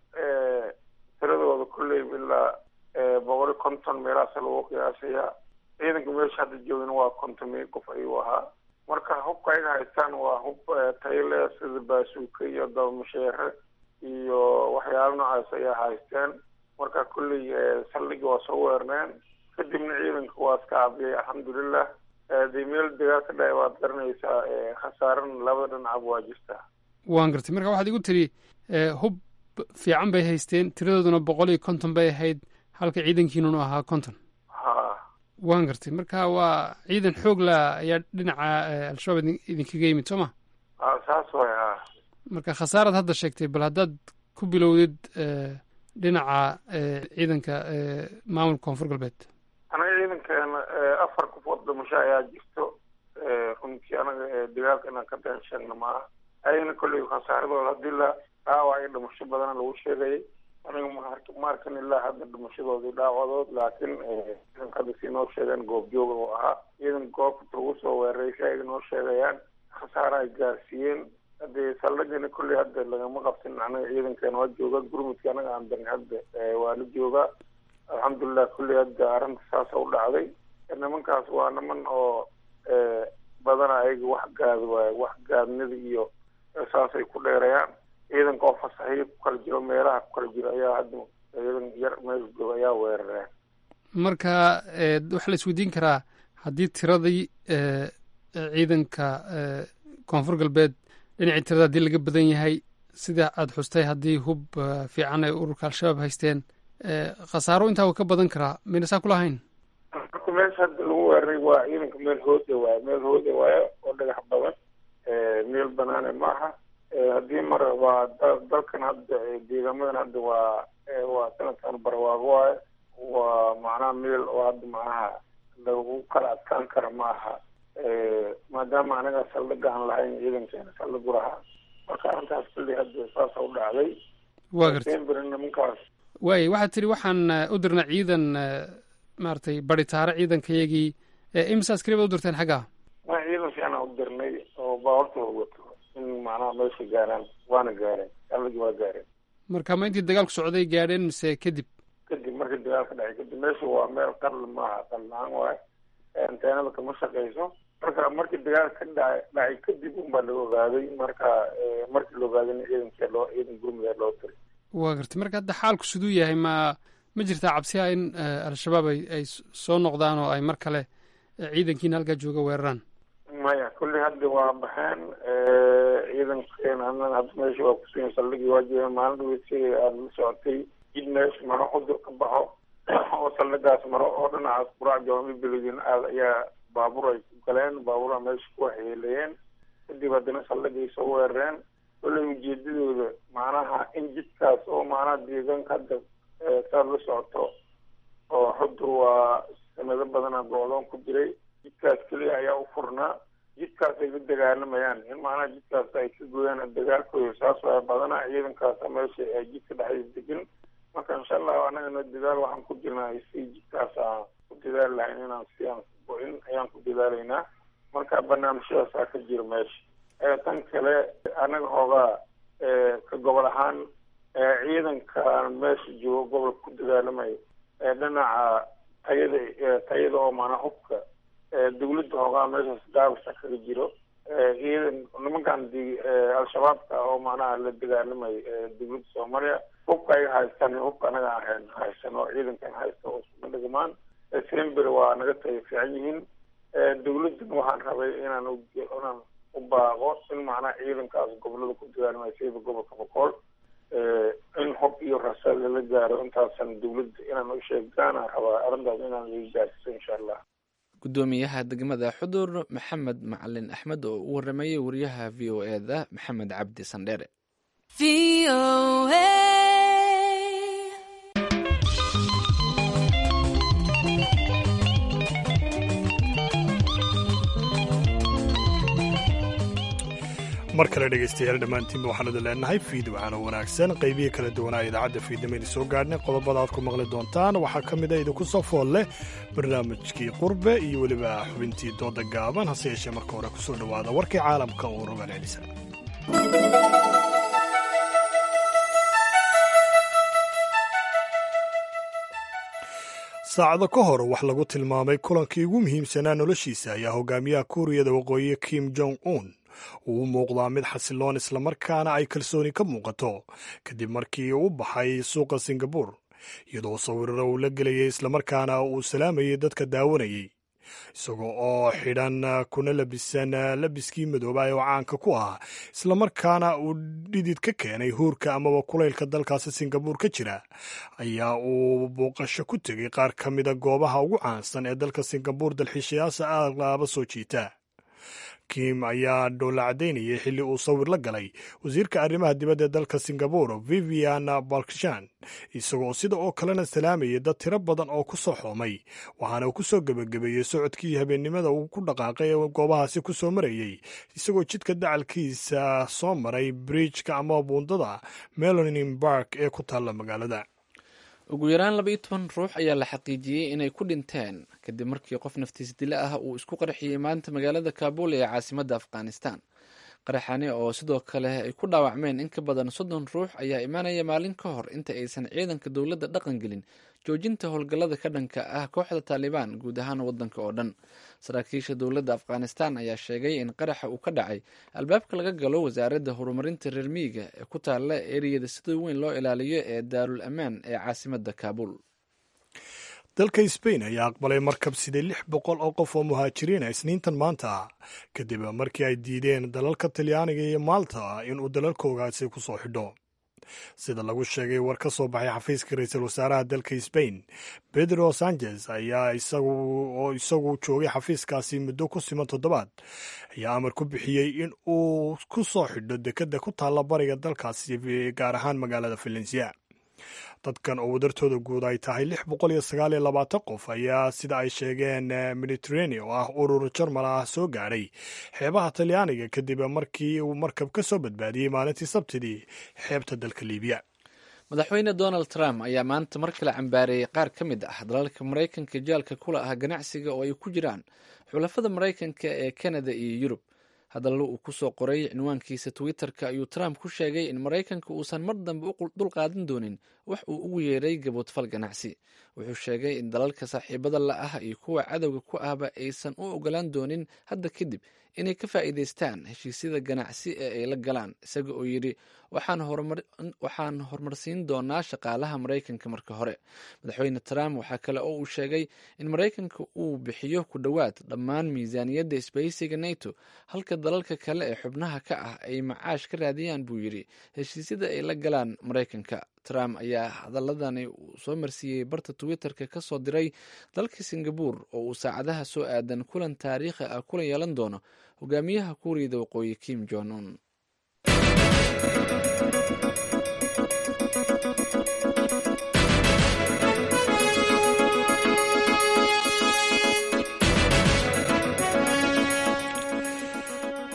tiradooda kolley ilaa boqol iyo konton meelahaas lagu qiyaasayaa ciidanka meesha hadda joogana waa konton meel qof ayuu ahaa marka hubka ayaga haystaan waa hub tayle sida baasuuka iyo dabamasheere iyo waxyaala noocaas ayaa haysteen marka kolley saldhigi waa soo weerneen kadibna ciidanka waa iska cabiyay alxamdulilah dee meel dagaal ka dhacay waad garanaysaa khasaaran labada dhinacab waa jirtaa waan gartay marka waxaad igu tiri hub fiican bay haysteen tiradooduna boqol iyo konton bay ahayd halka ciidankiinunu ahaa konton ha waan gartay marka waa ciidan xoog la ayaa dhinaca al-shabaab idinkaga yimid soo ma ha saas way ha marka khasaaraad hadda sheegtay bal haddaad ku bilowdid dhinaca ciidanka maamulka koonfur galbeed anaga ciidankeena afar qofood dhimasho ayaa jirto runtii anaga dagaalka inaan ka been sheegna maaha ayagana kolley khasaaradooda hadii la dhaawac iyo dhimasho badana lagu sheegayay aniga ma arkan ilaa hadda dhimashadoodii dhaawadood laakiin ciidanka hadda si noo sheegeen goobjooga oo ahaa ciidan goobta lagu soo weeraray si ay noo sheegayaan khasaara ay gaarsiiyeen hadee saldhigana kolley hadda lagama qabsin anaga ciidankeena waa jooga gurmudka anaga aan darni hadda waa la joogaa alxamdulilah kolley hadda arrinta saasa u dhacday nimankaas waa niman oo badana ayaga wax gaad waaye wax gaadnida iyo saasay ku dheerayaan ciidanka oo fasaxiyo ku kala jiro meelaha ku kala jiro ayaa hadda ciidan yar meesha jooga ayaa weerareen marka waxaa la isweydiin karaa haddii tiradii ciidanka koonfur galbeed dhinacii tirada haddii laga badan yahay sida aada xustay haddii hub fiican ay ururka al-shabaab haysteen khasaaro intaa uu ka badan karaa mayna saa kulahayn marka meesha hadda lagu weeraray waa ciidanka meel hooda waayo meel hooda waayo oo dhagax badan meel banaane maaha haddii mar waa dalkan hadda deegaamadan hadda waa waa sanadkan barwaago waayo waa macnaha meel oo hadda macnaha lagu kala adkaan kara ma aha maadaama anaga saldhiga aan lahayn ciidankeena saldhigu lahaa marka arrintaas kulli hadda saasa u dhacday waa gartay nimankaas waay waxaad tiri waxaan u dirnay ciidan maaragtay baritaare ciidankayagii imisa askari baad u dirteen xaggaa ma ciidan fiicanaa u dirnay oo baawartooda wato in macnaha meesha gaaraan waana gaareen saldhigii waa gaareen marka ma intii dagaalku socday gaadheen mise kadib kadib markii dagaalka dhacay kadib meesha waa meel qarli maaha qarli la-aan waayo anteenada kama shaqeyso marka markii dagaalka ka dhacay dhacay kadib unbaa la ogaaday marka markii la ogaadayna ciidankee loo ciidan gurmudee loo diray waa gartay marka hadda xaalku siduu yahay ma ma jirtaa cabsiha in al-shabaab ay ay soo noqdaan oo ay mar kale ciidankiina halkaa jooga weeraraan maya kulli hadda waa baxeen ciidankeena annaga hadda meesha waa kusugan saldhigii waa joogen maalin dhaweydsi aada la socotay jid meesha maro cudur ka baxo oo saldhigaas maro oo dhinacaas quraac jawaami beledin aad ayaa baabuur ay ku galeen baabuura meesha ku waxyeeleeyeen kadib haddana saldhigay soo weerareen kolley ujeedadooda macnaha in jidkaas oo macnaha deegaanka hadda saad la socoto oo xudur waa sanado badana go-doon ku jiray jidkaas keliya ayaa u furnaa jidkaas ay la dagaalamayaan in macnaha jidkaas ay ka gooyaan dagaalkooda saas waa badana ciidankaasa meesha ee jidka dhexdiisa degan marka insha allahu annagana dadaal waxaan ku jirnaa si jidkaas aan ku dadaali lahayn inaan si aan go-in ayaan ku dadaalaynaa marka barnaamijyadaasaa ka jira meesha tan kale annaga hoogaa ka gobol ahaan ciidanka meesha joogo gobolka ku dagaalamayo dhinaca tayada tayada oo maanaa hubka dawladda hoogaa meeshaas gaabasa kaga jiro ciidan nimankan al-shabaabka oo macnaha la dagaalamayo dawladda soomaaliya hubka ay haystaan hubka anaga ahayn haysan oo ciidankan haysta oo isuma dhigmaan sember waa naga tayo fiican yihiin dawladdan waxaan rabay inaan inaan u baaqo in macnaha ciidankaas gobolada ku dagaalamaya sida gobolka boqol in hub iyo rasaad lala gaaro intaasan dawladda inaan u sheegtaana rabaa arrintaas inaan laga gaarsiiso insha allah gudoomiyaha degmada xudur maxamed macalin axmed oo u waramayay wariyaha v o e da maxamed cabdi sandheere mar kale dhegaystayaal dhammaantiinba waxaan idin leenahay fiid waxaana wanaagsan qaybihii kala duwanaa idaacadda fiidnimayna soo gaadhnay qodobada aad ku maqli doontaan waxaa ka mid a idinku soo fool leh barnaamijkii qurbe iyo weliba xubintii dooda gaaban hase yeeshee marka hore ku soo dhowaada warkii caalamka oo rogaan celisa saacado ka hor wax lagu tilmaamay kulankii ugu muhiimsanaa noloshiisa ayaa hogaamiyaha kuuriyada waqooyi kim jong un uu u muuqdaa mid xasiloon islamarkaana ay kalsooni ka muuqato kadib markii uu baxay suuqa singabur iyadoo sawiraro uu la gelayay islamarkaana uu salaamayay dadka daawanayay isagoo oo xidhan kuna labisan labiskii madoobay oo caanka ku ah islamarkaana uu dhidid ka keenay huurka amaba kulaylka dalkaasi singabuur ka jira ayaa uu booqasho ku tegay qaar ka mida goobaha ugu caansan ee dalka singabuur dalxiishayaasha aalaaba soo jiita kim ayaa dhoolla caddaynayay xilli uu sawir la galay wasiirka arrimaha dibadda ee dalka singabur vivian balkshan isagoo sida oo kalena salaamayay dad tiro badan oo ku soo xoomay waxaana uu ku soo gebagabeeyey socodkii habeennimada uu ku dhaqaaqay ee goobahaasi ku soo marayey isagoo jidka dacalkiisa soo maray bridjka ama buundada melonin bark ee ku taalla magaalada ugu yaraan laba iyo toban ruux ayaa la xaqiijiyey inay ku dhinteen kadib markii qof naftiis dile ah uu isku qarxiyey maanta magaalada kaabul ee caasimadda afghanistan qaraxani oo sidoo kale ay ku dhaawacmeen in ka badan soddon ruux ayaa imaanaya maalin ka hor inta aysan ciidanka dowladda dhaqan gelin joojinta howlgallada ka dhanka ah kooxda taalibaan guud ahaan waddanka oo dhan saraakiisha dowladda afghanistan ayaa sheegay in qaraxa uu ka dhacay albaabka laga galo wasaaradda horumarinta reer miyiga ee ku taalla eriyada sida weyn loo ilaaliyo ee daarul amaan ee caasimadda kaabul dalka sbain ayaa aqbalay markab sidee lix boqol oo qof oo muhaajiriina isniintan maanta ah kadib markii ay diideen dalalka talyaaniga iyo maalta inuu dalalkoogaasi ku soo xidho sida lagu sheegay war ka soo baxay xafiiska ra-iisul wasaaraha dalka sbain pedro sanchez ayaa oo isagu joogay xafiiskaasi muddo ku siman toddobaad ayaa amar ku bixiyey in uu ku soo xidho dekedda ku taalla bariga dalkaasi gaar ahaan magaalada valencia dadkan oo wadartooda guud ay tahay lix boqol iyo sagaal iyo labaatan qof ayaa sida ay sheegeen mediterranea oo ah urur jarmal ah soo gaadhay xeebaha talyaaniga kadib markii uu markab ka soo badbaadiyey maalintii sabtidii xeebta dalka liibiya madaxweyne donald trump ayaa maanta mar kale cambaareeyey qaar ka mid ah dalalka maraykanka jaalka kula ah ganacsiga oo ay ku jiraan xulafada maraykanka ee kanada iyo yurub hadallo uu ku soo qoray cinwaankiisa twitter-ka ayuu trump ku sheegay in maraykanka uusan mar dambe u dulqaadan doonin wax uu ugu yeeray gaboodfal ganacsi wuxuu sheegay in dalalka saaxiibada la ah iyo kuwa cadowga ku ahba aysan u ogolaan doonin hadda kadib inay ka faa'iidaystaan heshiisyada ganacsi ee ay la galaan isaga oo yidhi waxaan horumarsiin doonaa shaqaalaha maraykanka marka hore madaxweyne trump waxaa kale oo uu sheegay in maraykanka uu bixiyo ku dhowaad dhammaan miisaaniyadda isbahaysiga nato halka dalalka kale ee xubnaha ka ah ay macaash ka raadiyaan buu yidhi heshiisyada ay la galaan maraykanka trump ayaa hadaladani soo marsiiyey barta twitter-ka ka soo diray dalka singabur oo uu saacadaha soo aadan kulan taariikhi ah kula yeelan doono hogaamiyaha kuuriyada waqooyi kim jong un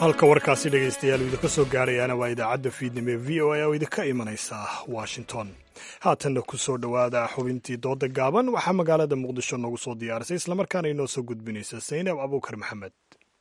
halka warkaasi dhegaystayaal uu idinka soo gaarayaana waa idaacadda fiidnimo ee v o a oo idinka imanaysa washington haatanna ku soo dhowaada xubintii dooda gaaban waxaa magaalada muqdisho noogu soo diyaarisay islamarkaana inoo soo gudbinaysa saynab abuukar maxamed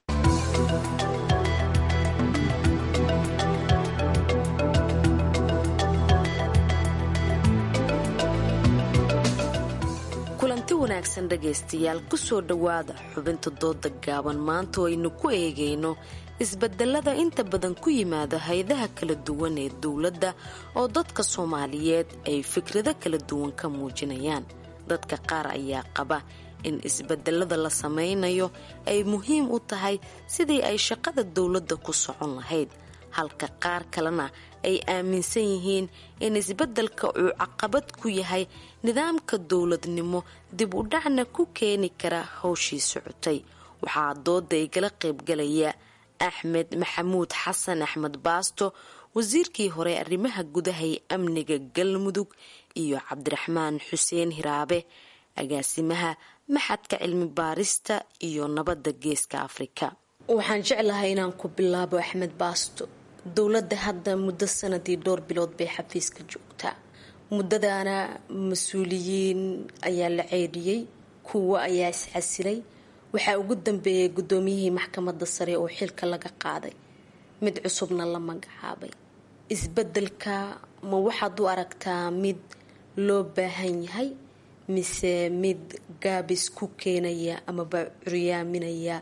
kulanti wanaagsan dhegaystayaal kusoo dhowaada xubinta dooda gaaban maanta oo aynu ku eegayno isbedelada inta badan ku yimaada hay-adaha kala duwan ee dowladda oo dadka soomaaliyeed ay fikrado kala duwan ka muujinayaan dadka qaar ayaa qaba in isbedelada la sameynayo ay muhiim u tahay sidii ay shaqada dowladda ku socon lahayd halka qaar kalena ay aaminsan yihiin in isbeddelka uu caqabad ku yahay nidaamka dowladnimo dib u dhacna ku keeni kara howshii socotay waxaa dooda igala qaybgalaya axmed maxamuud xasan axmed baasto wasiirkii hore arrimaha gudaha ee amniga galmudug iyo cabdiraxmaan xuseen hiraabe agaasimaha maxadka cilmi baarista iyo nabadda geeska afrika waxaan jeclahay inaan ku bilaabo axmed baasto dowladda hadda muddo sanadii dhowr bilood bay xafiiska joogtaa muddadaana mas-uuliyiin ayaa la ceedhiyey kuwo ayaa iscasilay waxaa ugu dambeeyay guddoomiyihii maxkamadda sare oo xilka laga qaaday mid cusubna la magacaabay isbeddelka ma waxaad u aragtaa mid loo baahan yahay mise mid gaabis ku keenaya amaba curyaaminaya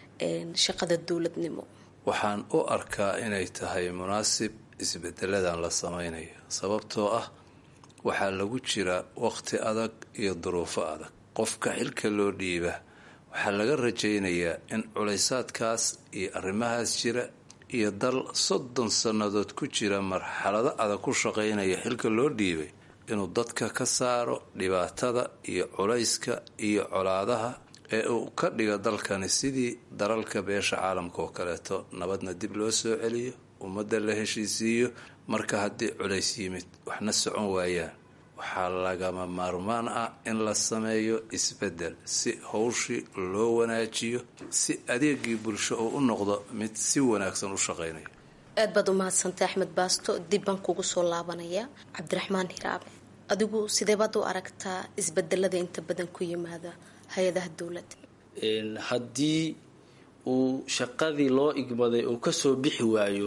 shaqada dowladnimo waxaan u arkaa inay tahay munaasib isbedeladan la samaynayo sababtoo ah waxaa lagu jira waqti adag iyo duruufo adag qofka xilka loo dhiiba waxaa laga rajaynayaa in culaysaadkaas iyo arrimahaas jira iyo dal soddon sannadood ku jira marxalado adag ku shaqaynaya xilka loo dhiibay inuu dadka ka saaro dhibaatada iyo culayska iyo colaadaha ee uu ka dhiga dalkani sidii dalalka beesha caalamka oo kaleeto nabadna dib loo soo celiyo ummadda la heshiisiiyo marka haddii culays yimid waxna socon waayaan waxaa lagama maarmaan ah in la sameeyo isbeddel si howshii loo wanaajiyo si adeegii bulsho uu u noqdo mid si wanaagsan u shaqaynaya aad baad u mahadsantay axmed baasto dib baan kugu soo laabanaya cabdiraxmaan hiraabe adigu sidee baad u aragtaa isbedelada inta badan ku yimaada hay-adaha dowladda haddii uu shaqadii loo igmaday uu kasoo bixi waayo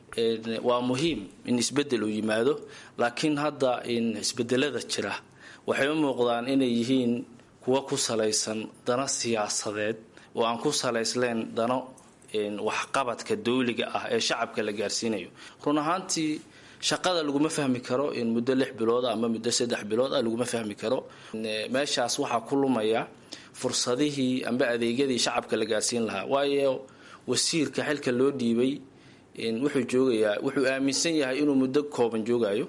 waa muhiim in isbedel uu yimaado laakiin hadda isbedelada jira waxay u muuqdaan inay yihiin kuwa ku salaysan dano siyaasadeed oo aan ku salaysleen dano waxqabadka dawliga ah ee shacabka la gaarsiinayo run ahaantii shaqada laguma fahmi karo in muddo lix bilood ama muddo saddex bilood ah laguma fahmi karo meeshaas waxaa ku lumaya fursadihii amba adeegyadii shacabka la gaarsiin lahaa waayo wasiirka xilka loo dhiibay wuxuu joogayaa wuxuu aaminsan yahay inuu muddo kooban joogayo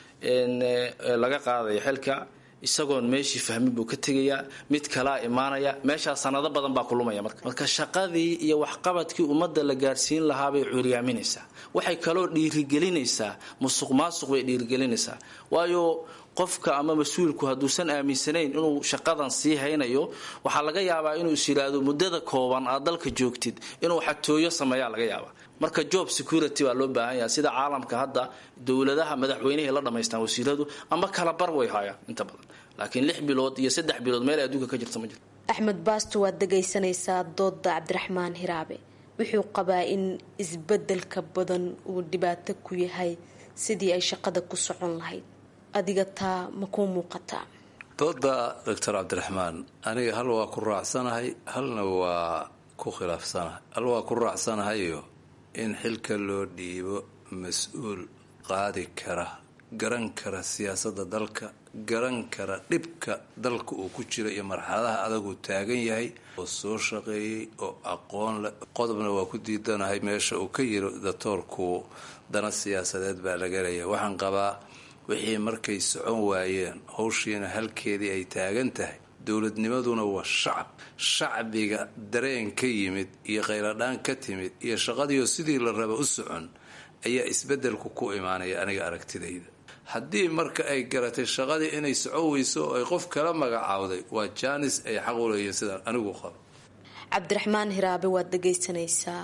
laga qaadayo xilka isagoon meeshii fahmin buu ka tegayaa mid kalaa imaanaya meeshaa sanado badan baa ku lumaya marka marka shaqadii iyo waxqabadkii ummadda la gaarsiin lahaabay curyaaminaysaa waxay kaloo dhiirigelinaysaa musuq maasuq bay dhiirigelinaysaa waayo qofka ama mas-uulku hadduusan aaminsanayn inuu shaqadan sii haynayo waxaa laga yaabaa inuu is yidhaahdo muddada kooban aad dalka joogtid inuu xatooyo sameeyaa laga yaabaa marka job security baa loo baahan yahay sida caalamka hadda dowladaha madaxweynehay la dhamaystaan wasiiradu ama kala bar way haayaan inta badan laakiin lix bilood iyo saddex bilood meel adduunka ka jirta ma jirto axmed baasto waad dhegaysanaysaa dooda cabdiraxmaan hiraabe wuxuu qabaa in isbedelka badan uu dhibaato ku yahay sidii ay shaqada ku socon lahayd adiga taa ma kuu muuqataa dooda doctor cabdiraxmaan aniga hal waa ku raacsanahay halna waa ku khilaafsanahay hal waa ku raacsanahayo in xilka loo dhiibo mas-uul qaadi kara garan kara siyaasadda dalka garan kara dhibka dalka uu ku jira iyo marxaladaha adaguu taagan yahay oo soo shaqeeyey oo aqoon leh qodobna waa ku diidanahay meesha uu ka yiri datoorku dana siyaasadeed baa laga leeyahay waxaan qabaa wixii markay socon waayeen howshiina halkeedii ay taagan tahay dowladnimaduna waa shacab shacbiga dareen ka yimid iyo khayladhaan ka timid iyo shaqadiioo sidii la raba u socon ayaa isbedelku ku imaanaya aniga aragtidayda haddii marka ay garatay shaqadii inay socon weyso oo ay qof kala magacaawday waa jaanis ay xaq u leeyihiin sidaan anigu qabo cabdiraxmaan hiraabe waad dhagaysanaysaa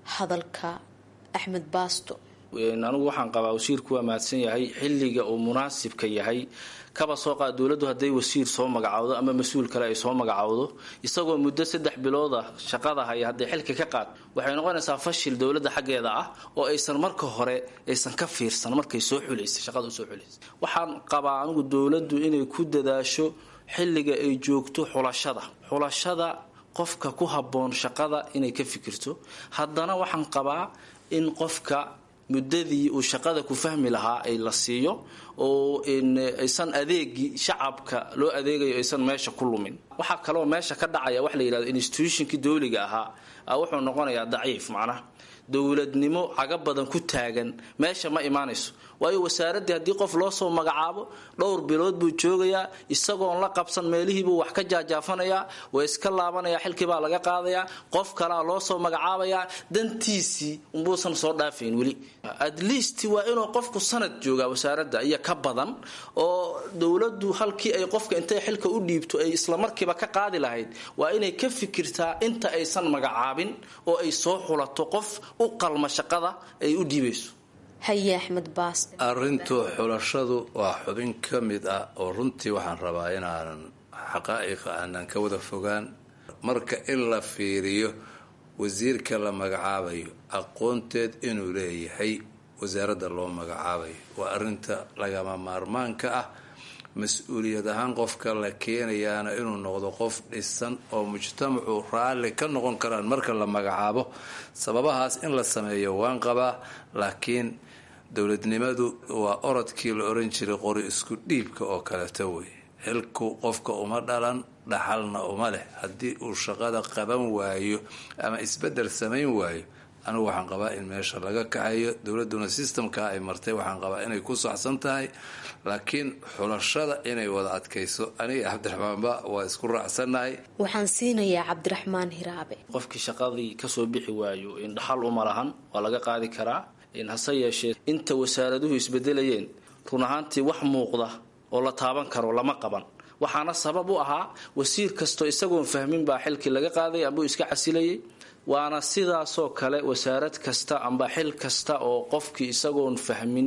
hadalka axmed baasto anigu waxaan qabaa wasiirku waa mahadsan yahay xilliga uu munaasibka yahay kaba soo qaad dowladdu hadday wasiir soo magacowdo ama mas-uul kale ay soo magacowdo isagoo muddo saddex bilooda shaqada haya hadday xilka ka qaad waxay noqonaysaa fashil dowladda xaggeeda ah oo aysan marka hore aysan ka fiirsan markay soo xulaysa shaqada usoo xulaysa waxaan qabaa anigu dowladdu inay ku dadaasho xilliga ay joogto xulashada xulashada qofka ku habboon shaqada inay ka fikirto haddana waxaan qabaa in qofka muddadii uu shaqada ku fahmi lahaa ay la siiyo oo aysan adeegii shacabka loo adeegayo aysan meesha ku lumin waxaa kaloo meesha ka dhacaya wax la yidhahdo institutionkii dowliga ahaa wuxuu noqonayaa daciif macnaha dowladnimo caga badan ku taagan meesha ma imaanayso waayo wasaaraddii haddii qof loo soo magacaabo dhowr bilood buu joogayaa isagoon la qabsan meelihiibuu wax ka jaajaafanayaa waa iska laabanaya xilkiibaa laga qaadayaa qof kalea loo soo magacaabayaa dantiisii umbuusan soo dhaafayn weli at least waa inuu qofku sanad joogaa wasaaradda iyo ka badan oo dowladdu halkii ay qofka intay xilka u dhiibto ay islamarkiiba ka qaadi lahayd waa inay ka fikirtaa inta aysan magacaabin oo ay soo xulato qof u qalma shaqada ay u dhiibayso haye axmed baas arrintu xulashadu waa xubin ka mid ah oo runtii waxaan rabaa inaanan xaqaa'iqa aanan ka wada fogaan marka in la fiiriyo wasiirka la magacaabayo aqoonteed inuu leeyahay wasaaradda loo magacaabayo waa arrinta lagama maarmaanka ah mas-uuliyad ahaan qofka la keenayaana inuu noqdo qof dhisan oo mujtamacu raalli ka noqon karaan marka la magacaabo sababahaas in la sameeyo waan qabaa laakiin dowladnimadu waa orodkii la oran jiray qori isku dhiibka oo kaleeto wey xilku qofka uma dhalan dhaxalna uma leh haddii uu shaqada qaban waayo ama isbedel samayn waayo anigu waxaan qabaa in meesha laga kaxayo dowladuna systemka ay martay waxaan qabaa inay ku saxsan tahay laakiin xulashada inay wada adkayso aniga cabdiraxmaanba waa isku raacsannahay waxaan siinayaa cabdiraxmaan hiraabe qofkii shaqadii kasoo bixi waayo in dhaxal uma lahan waa laga qaadi karaa hase yeeshee inta wasaaraduhu isbedelayeen run ahaantii wax muuqda oo la taaban karo lama qaban waxaana sabab u ahaa wasiir kastoo isagoon fahmin baa xilkii laga qaaday ambuu iska casilayay waana sidaasoo kale wasaarad kasta amba xil kasta oo qofkii isagoon fahmin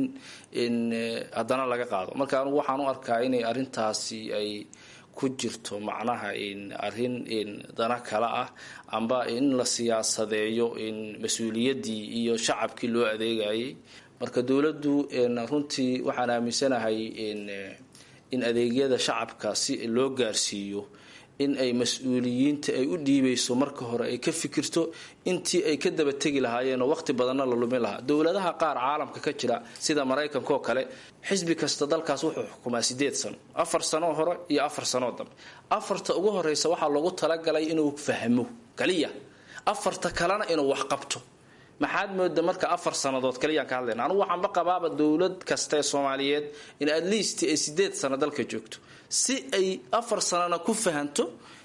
haddana laga qaado marka anugu waxaan u arkaa inay arintaasi ay ku jirto macnaha arin dana kale ah amba in la siyaasadeeyo mas-uuliyaddii iyo shacabkii loo adeegayay marka dowladdu runtii waxaan aaminsanahay in adeegyada shacabka si loo gaarsiiyo in ay mas-uuliyiinta ay u dhiibayso marka hore ay ka fikirto intii ay ka daba tegi lahaayeen oo waqti badanna la lumin lahaa dowladaha qaar caalamka ka jira sida maraykanka oo kale xisbi kasta dalkaas wuxuu xukumaa sideed sano afar sanoo hore iyo afar sanoo dambe afarta ugu horeysa waxaa loogu talagalay inuu fahmo kaliya afarta kalena inuu wax qabto maxaad mooda marka afar sannadood kaliyaan ka hadlayna anugu waxaanba qabaaba dowlad kasta ee soomaaliyeed in at least ay sideed sano dalka joogto si ay afar sanana ku fahanto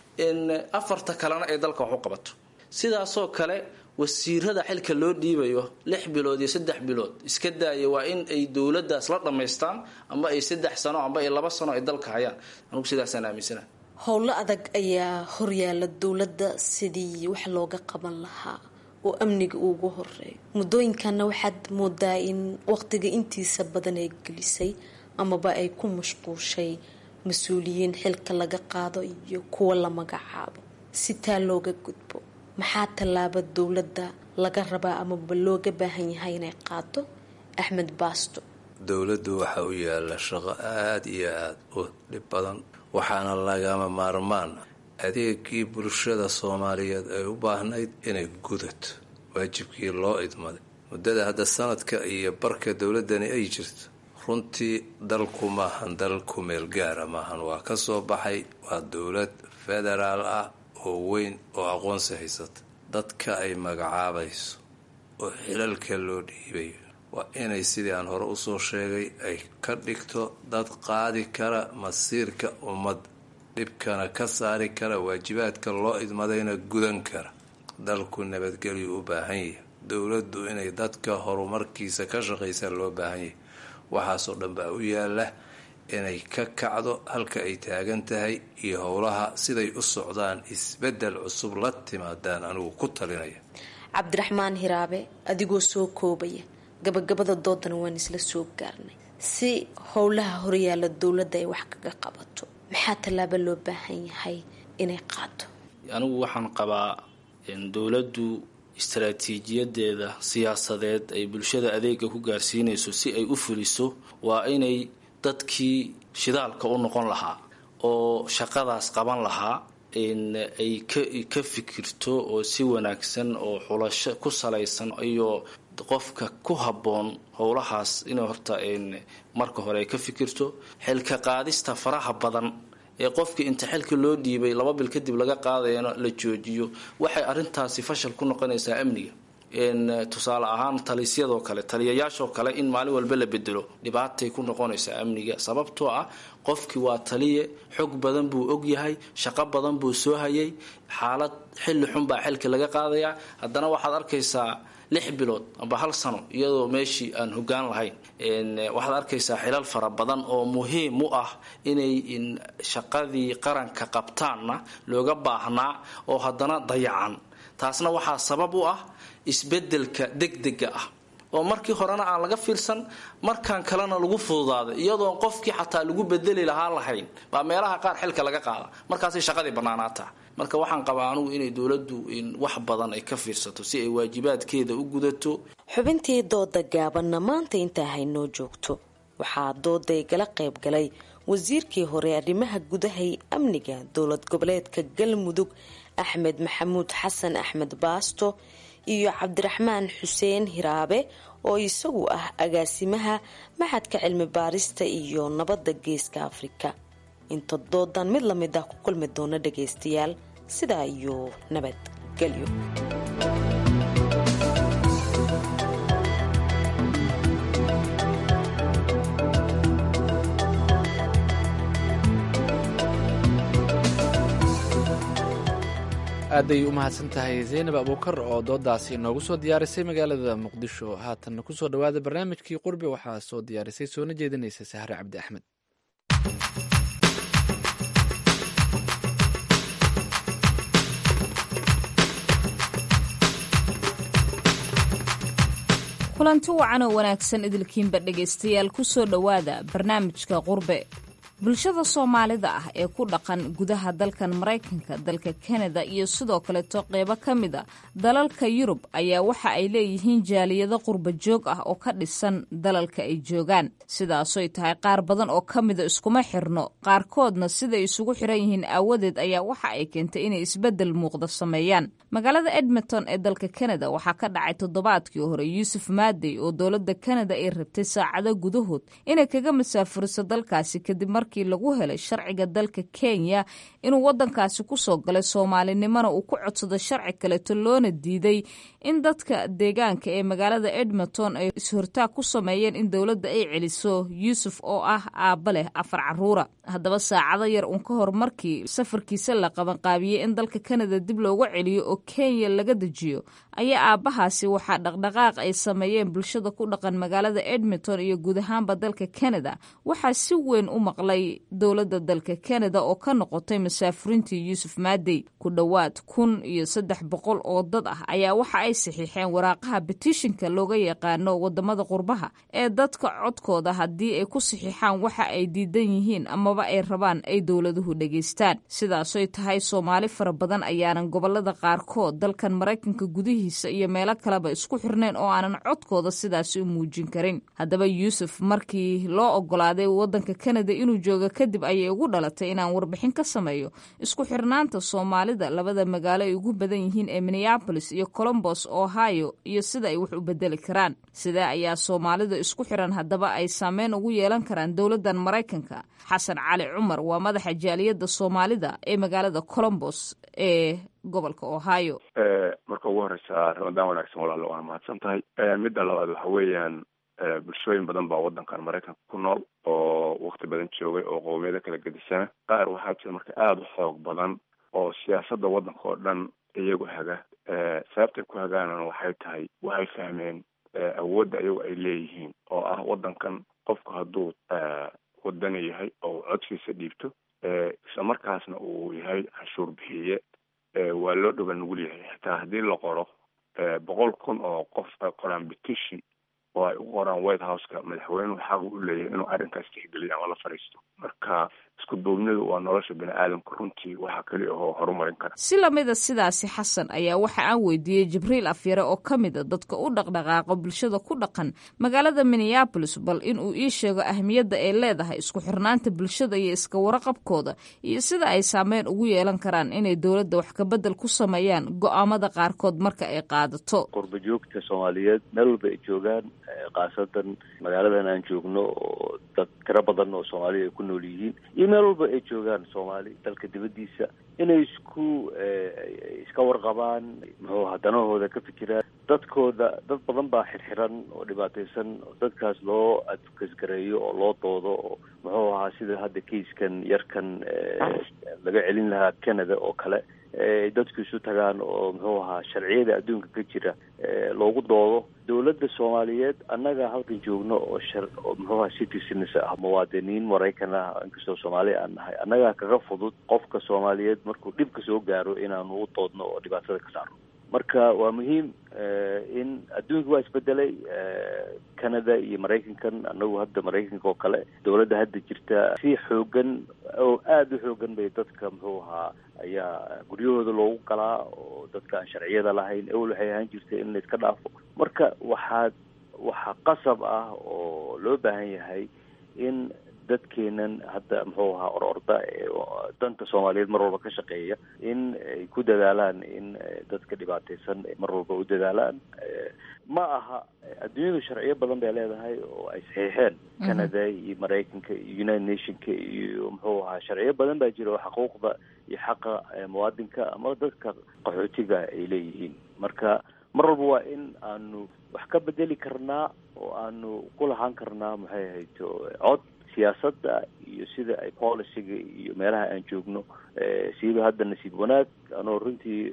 afarta kalena ay dalka wax u qabato sidaasoo kale wasiirada xilka loo dhiibayo lix bilood iyo saddex bilood iska daaya waa in ay dowladaas la dhammaystaan amba ay saddex sano amba ay laba sano ay dalka hayaan anugu sidaasaan aaminsana howlo adag ayaa horyaala dowladda sidii wax looga qaban lahaa oo amniga ugu horeeyo muddooyinkanna waxaad moodaa in waqtiga intiisa badan ay gelisay amaba ay ku mashquushay mas-uuliyiin xilka laga qaado iyo kuwa la magacaabo si taa looga gudbo maxaa tallaaba dowladda laga rabaa amaba looga baahan yahay inay qaado axmed baasto dowladdu waxaa u yaala shaqo aada iyo aada u dhib badan waxaana lagama maarmaan adeegii bulshada soomaaliyeed ay u baahnayd inay gudato waajibkii loo idmaday muddada hadda sanadka iyo barka dowladdani ay jirto runtii dalku maahan dal kumeel gaara maahan waa ka soo baxay waa dowlad federaal ah oo weyn oo aqoonsi haysata dadka ay magacaabayso oo xilalka loo dhiibayo waa inay sidii aan hore usoo sheegay ay ka dhigto dad qaadi kara masiirka ummadda dhibkana ka saari kara waajibaadka loo idmadayna gudan kara dalku nabadgelyu u baahan yahay dowladdu inay dadka horumarkiisa ka shaqaysa loo baahan yahay waxaasoo dhan baa u yaala inay ka kacdo halka ay taagan tahay iyo howlaha siday u socdaan isbedel cusub la timaadaan anigu ku talinaya cabdiraxmaan hiraabe adigoo soo koobaya gabagabada doodana waan isla soo gaarnay si howlaha horyaala dowladda ay wax kaga qabato maxaa tallaabo loo baahan yahay inay qaado anigu waxaan qabaa dowladdu istaraatiijiyadeeda siyaasadeed ay bulshada adeega ku gaarsiinayso si ay u fuliso waa inay dadkii shidaalka u noqon lahaa oo shaqadaas qaban lahaa ay ka fikirto oo si wanaagsan oo xulasho ku salaysan iyo qofka ku habboon howlahaas inay horta marka hore ay ka fikirto xilka qaadista faraha badan ee qofkii inta xilka loo dhiibay laba bil kadib laga qaadayana la joojiyo waxay arintaasi fashal ku noqonaysaa amniga tusaale ahaan talisyadoo kale taliyayaashoo kale in maalin walba la bedelo dhibaatay ku noqonaysaa amniga sababtoo ah qofkii waa taliye xog badan buu ogyahay shaqo badan buu soo hayay xaalad xilli xun baa xilka laga qaadayaa haddana waxaad arkaysaa lix bilood amba hal sano iyadoo meeshii aan hogaan lahayn waxaad arkaysaa xilal fara badan oo muhiim u ah inay shaqadii qaranka qabtaanna looga baahnaa oo haddana dayacan taasna waxaa sabab u ah isbedelka degdega ah oo markii horena aan laga fiirsan markaan kalena lagu fududaaday iyadoon qofkii xataa lagu bedeli lahaa lahayn baa meelaha qaar xilka laga qaada markaasay shaqadii bannaanaataa marka waxaan qabaa anugu inay dowladdu wax badan ay ka fiirsato si ay waajibaadkeeda u gudato xubintii dooda gaabanna maanta intaa haynoo joogto waxaa dooday gala qayb galay wasiirkii hore arrimaha gudahay amniga dowlad goboleedka galmudug axmed maxamuud xasan axmed baasto iyo cabdiraxmaan xuseen hiraabe oo isagu ah agaasimaha maxadka cilmi baarista iyo nabadda geeska afrika inta doodan mid lamid ah ku kulmi doona dhagaystayaal sidaa iyo nabadgelyo aaday u mahadsan tahay zaynab abuukar oo doodaasi inoogu soo diyaarisay magaalada muqdisho haatanna kusoo dhawaada barnaamijkii qurbi waxaa soo diyaarisay soona jeedinaysa sahre cabdi axmed kulanti wacan oo wanaagsan idilkiinba dhegaystayaal ku soo dhowaada barnaamijka qurbe bulshada soomaalida ah ee ku dhaqan gudaha dalkan maraykanka dalka kanada iyo sidoo kaleeto qeybo ka mid a dalalka yurub ayaa waxa ay leeyihiin jaaliyado qurba joog ah oo ka dhisan dalalka ay joogaan sidaasoy tahay qaar badan oo ka mida iskuma xirno qaarkoodna siday isugu xiran yihiin aawadeed ayaa waxa ay keentay inay isbeddel muuqda sameeyaan magaalada edmonton ee dalka kanada waxaa ka dhacay toddobaadkii hore yuusuf maadey oo dowladda kanada ay rabtay saacado gudahood inay kaga masaafuriso dalkaasi kadib markii lagu helay sharciga dalka kenya inuu wadankaasi kusoo galay soomaalinimona uu ku codsado sharci kaleeto loona diiday in dadka deegaanka ee magaalada edmonton ay is-hortaag ku sameeyeen in dowladda ay celiso yuusuf oo ah aabba leh afar caruura haddaba saacado yar uun ka hor markii safarkiisa la qabanqaabiyey in dalka kanada dib loogu celiyo oo kenya laga dejiyo ayaa aabbahaasi waxaa dhaqdhaqaaq ay sameeyeen bulshada ku dhaqan magaalada edmonton iyo guud ahaanba dalka kanada waxaa si weyn u maqlay dowladda dalka kanada oo ka noqotay masaafurintii yuusuf maadey ku dhowaad kun iyo saddex boqol oo dad ah ayaa waxa ay saxiixeen waraaqaha betishinka looga yaqaano wadamada qurbaha ee dadka codkooda haddii ay ku saxiixaan waxa ay diidan yihiin amaba ay rabaan ay dowladuhu dhegaystaan sidaasoy tahay soomaali fara badan ayaanan gobolada qaarkood dalkan maraykanka gudihiisa iyo meelo kaleba isku xirnayn oo aanan codkooda sidaasi u muujin karin haddaba yuusuf markii loo ogolaaday wadanka kanada inuu jooga kadib ayay ugu dhalatay inaan warbixin ka sameeyo isku xirnaanta soomaalida labada magaalo ay ugu badan yihiin ee minneabolis iyo colombos ohio iyo sida ay wax u bedeli karaan sidee ayaa soomaalida isku xiran haddaba ay saameyn ugu yeelan karaan dowladan maraykanka xasan cali cumar waa madaxa jaaliyadda soomaalida ee magaalada colombos ee gobolka ohio marka ugu horeysa ramadaan wanaagsan walaalo waana mahadsan tahay midda labaad waxa weeyaan bulshooyin badan baa wadankan maraykanka ku nool oo wakti badan joogay oo qowmiyado kala gedisana qaar waxaa jira marka aada u xoog badan oo siyaasadda waddanka oo dhan iyagu haga sababtay ku hagaanana waxay tahay waxay fahmeen awoodda iyagu ay leeyihiin oo ah waddankan qofku hadduu wadani yahay oo codkiisa dhiibto isla markaasna uu yahay canshuur bixiye waa loo dhoga nugul yahay xitaa haddii la qoro boqol kun oo qof ay qoraan petition oo ay u qoraan white houseka madaxweynuhu xaq u leeyahay inuu arrinkaas tixgeliya ama la fadhiisto marka isku duubnidu waa nolosha bini aadamka runtii waxa keli ahoo horumarin kara si lamida sidaasi xasan ayaa waxa aan weydiiyey jibriil afyare oo ka mid a dadka u dhaqdhaqaaqa bulshada ku dhaqan magaalada minneabolis bal inuu ii sheego ahmiyadda ay leedahay isku xirnaanta bulshada iyo iska waraqabkooda iyo sida ay saameyn ugu yeelan karaan inay dowladda wax kabedel ku sameeyaan go-aamada qaarkood marka ay qaadato qurba joogta soomaaliyeed meel walba ay joogaan khaasatan magaaladan aan joogno oo dad tiro badan oo soomaaliya ay ku nool yihiin iyo meel walba ay joogaan soomaali dalka dibaddiisa inay isku iska warqabaan muxuu hadanahooda ka fikiraan dadkooda dad badan baa xirxiran oo dhibaataysan oo dadkaas loo adkasgareeyo oo loo doodo oo muxuu ahaa sida hadda kaiskan yarkan laga celin lahaa canada oo kale dadku isu tagaan oo muxuu ahaa sharciyada adduunka ka jira loogu doodo dowladda soomaaliyeed annaga halkan joogno oo shar oo muxuu ahaa citizens ah muwaadiniin maraykan ah inkastoo soomaali aan nahay annagaa kaga fudud qofka soomaaliyeed markuu dhibka soo gaaro inaanu u doodno oo dhibaatada ka saarno marka waa muhiim in adduunka waa isbedelay canada iyo maraykankan anagu hadda maraykanka oo kale dowladda hadda jirta si xoogan oo aada u xoogan bay dadka muxuu ahaa ayaa guryahooda loogu galaa oo dadka aan sharciyada lahayn ewel waxay ahaan jirtay in la iska dhaafo marka waxaad waxaa qasab ah oo loo baahan yahay in dadkeenan hadda muxuu ahaa or orda ee danta soomaaliyeed mar walba ka shaqeeya in ay ku dadaalaan in dadka dhibaataysan ay mar walba u dadaalaan ma aha adduunyadu sharciyo badan bay leedahay oo ay saxiixeen canada iyo maraykanka iyo united nationka iyo muxuu ahaa sharciyo badan baa jira oo xuquuqda iyo xaqa muwaadinka ama dadka qaxootiga ay leeyihiin marka mar walba waa in aanu wax ka bedeli karnaa oo aanu ku lahaan karnaa maxay ahayto cod siyaasadda iyo sida ay policyga iyo meelaha aan joogno siiba hadda nasiib wanaag anoo runtii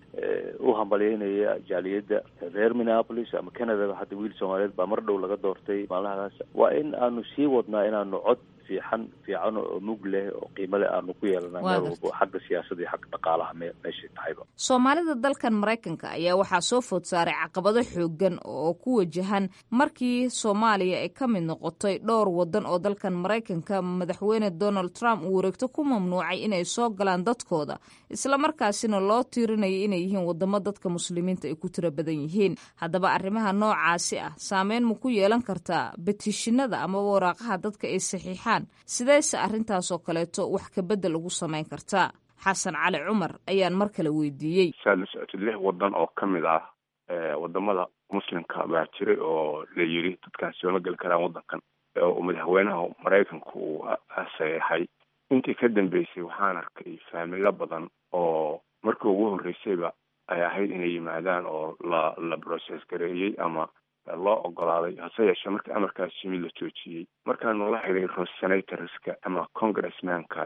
u hambalyeynaya jaaliyadda reer minneapolis ama canadaba hadda wiil soomaaliyeed baa mar dhow laga doortay maalmahadaas waa in aanu sii wadnaa inaanu cod fiican fiican oo mug leh oo qiimo leh aanu ku yeelana meel walbo xagga siyaasadda iyo xagga dhaqaalaha me meeshay tahayba soomaalida dalkan maraykanka ayaa waxaa soo food saaray caqabado xoogan oo ku wajahan markii soomaaliya ay ka mid noqotay dhowr wadan oo dalkan maraykanka madaxweyne donald trump uu wareegto ku mamnuucay inay soo galaan dadkooda islamarkaasina loo tiirinayay inay yihiin wadamo dadka muslimiinta ay ku tiro badan yihiin haddaba arrimaha noocaasi ah saameyn ma ku yeelan kartaa betishinada amaba waraaqaha dadka ay saxiixaan sideyse arrintaasoo kaleeto wax kabedel ugu samayn kartaa xasan cali cumar ayaan mar kale weydiiyey saad la socotid lix wadan oo ka mid ah wadamada muslimka baa jiray oo la yiri dadkaan sooma geli karaan wadankan oo madaxweynaha maraykanka uu saxeexay intii ka dambeysay waxaan arkay faamilo badan oo markii ugu horreysayba ay ahayd inay yimaadaan oo la la process gareeyey ama loo ogolaaday hase yeeshee markii amarkaas yimid la joojiyey markaanu la xiriiro senatorska ama congressmanka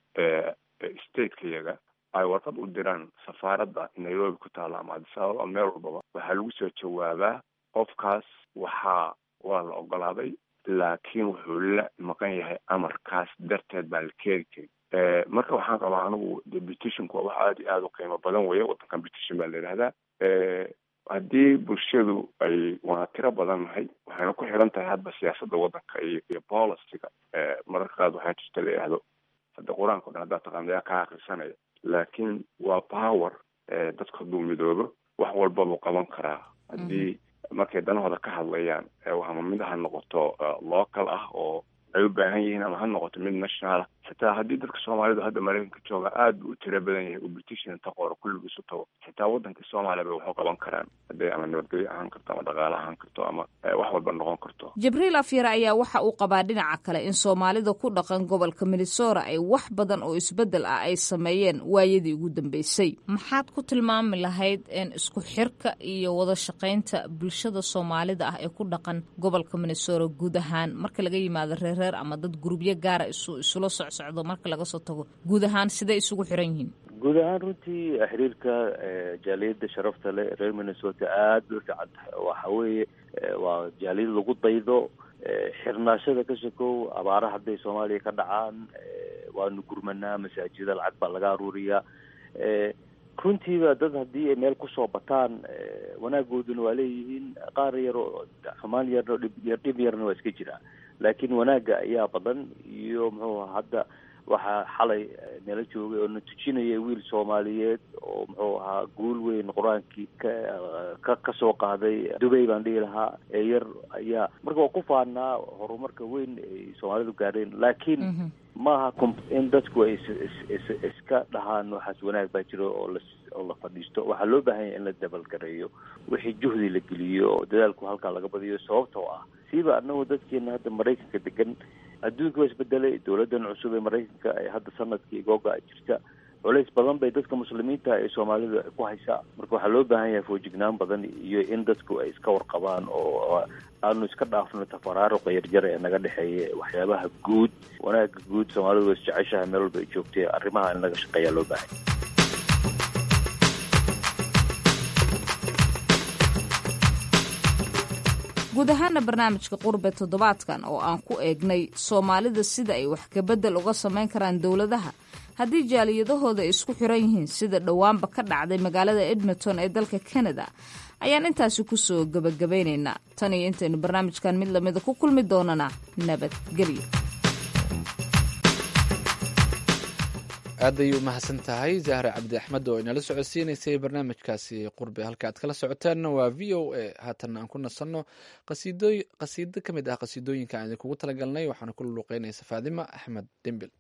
stateka-yaga ay warqad u diraan safaaradda nairobi ku taalla ama adisababa meel walbaba waxaa lagu soo jawaabaa qofkaas waxaa waa la ogolaaday laakiin wuxuu la maqan yahay amarkaas darteed baan la keeni karin marka waxaan qabaa anigu de petitionku waa wax aada iyo aada u qiimo badan weeye wadankan petition baa la yidhahdaa haddii bulshadu ay waa tiro badan nahay waxayna ku xiran tahay hadba siyaasadda wadanka iyo iyo policyga mararka qaad waxaa jirta la yidhahdo hadda qur-aanka o dhan haddaa taqaana yaa ka akrisanaya laakiin waa power dadka hadduu midoobo wax walba buu qaban karaa haddii markay danahooda ka hadlayaan ama mid ha noqoto local ah oo ay u baahan yihiin ama ha noqoto mid national ah xitaa haddii dadka soomaalidu hadda maraykanka jooga aada buu u tiro badan yahay uu petition inta qoro kulligiisu tago xitaa waddanka soomaaliya bay waxu qaban karaan hadday ama nabadgelyo ahaan karto ama dhaqaale ahaan karto ama wax walba noqon karto jibriil afyare ayaa waxa uu qabaa dhinaca kale in soomaalida ku dhaqan gobolka minnesota ay wax badan oo isbeddel ah ay sameeyeen waayadii ugu dambeysay maxaad ku tilmaami lahayd isku xirka iyo wada shaqaynta bulshada soomaalida ah ee ku dhaqan gobolka minnesota guud ahaan marka laga yimaado reereer ama dad gurubyo gaara isu isula socsocdo marka laga soo tago guud ahaan sidee isugu xiran yihiin guud ahaan runtii xiriirka jaaliyadda sharafta leh reer minnesota aada bay u fiican tahay waxa weeye waa jaaliyad lagu daydo xirnaashada ka sokow abaara hadday soomaaliya ka dhacaan waanu gurmanaa masaajida lacag baa laga aruuriyaa runtiiba dad haddii ay meel kusoo bataan wanaagooduna waa leeyihiin qaar yaroo xumaan yarno dhib yar dhib yarna waa iska jiraa laakiin wanaagga ayaa badan iyo muxuu aha hadda waxaa xalay nala joogay oo na tujinaya wiil soomaaliyeed oo muxuu ahaa guul weyn qur-aankii ka ka kasoo qaaday dubay baan dhihi lahaa ee yar ayaa marka waa ku faanaa horumarka weyn ay soomaalidu gaadheen laakiin maaha in dadku ay is iska dhahaan waxaas wanaag baa jiro oo la oo la fadhiisto waxaa loo baahan yahay in la dabalgareeyo wixii juhdi la geliyo oo dadaalku halkaa laga badiyo sababtoo ah siiba anagoo dadkeena hadda maraykanka degan adduunka waa isbedelay dowladan cusub ee maraykanka ee hadda sanadkii googa jirta culays badan bay dadka muslimiinta ee soomaalida ku haysaa marka waxaa loo baahan yahay foojignaan badan iyo in dadku ay iska warqabaan oo aanu iska dhaafno tafaraaruqa yarjara ee naga dhexeeya waxyaabaha guud wanaaga guud soomaalidu waa isjeceshahay meel walba ay joogtay arrimaha in laga shaqeeyaa loo baahan guud ahaana barnaamijka qurbe toddobaadkan oo aan ku eegnay soomaalida sida ay wax kabedel uga samayn karaan dowladaha haddii jaaliyadahooda ay isku xiran yihiin sida dhowaanba ka dhacday magaalada edmonton ee dalka canada ayaan intaasi kusoo gebagabaynaynaa tan iyo intaynu barnaamijkan mid lamida ku kulmi doonana nabadgelyo aad ayay u mahadsan tahay zahra cabdi axmed oo inala socodsiinaysay barnaamijkaasi qurbe halka aad kala socoteenna waa v o a haatanna aan ku nasanno qasiido ka mid ah qasiidooyinka aan idinkugu talagalnay waxaana ku luuqeynaysa faadima axmed dembil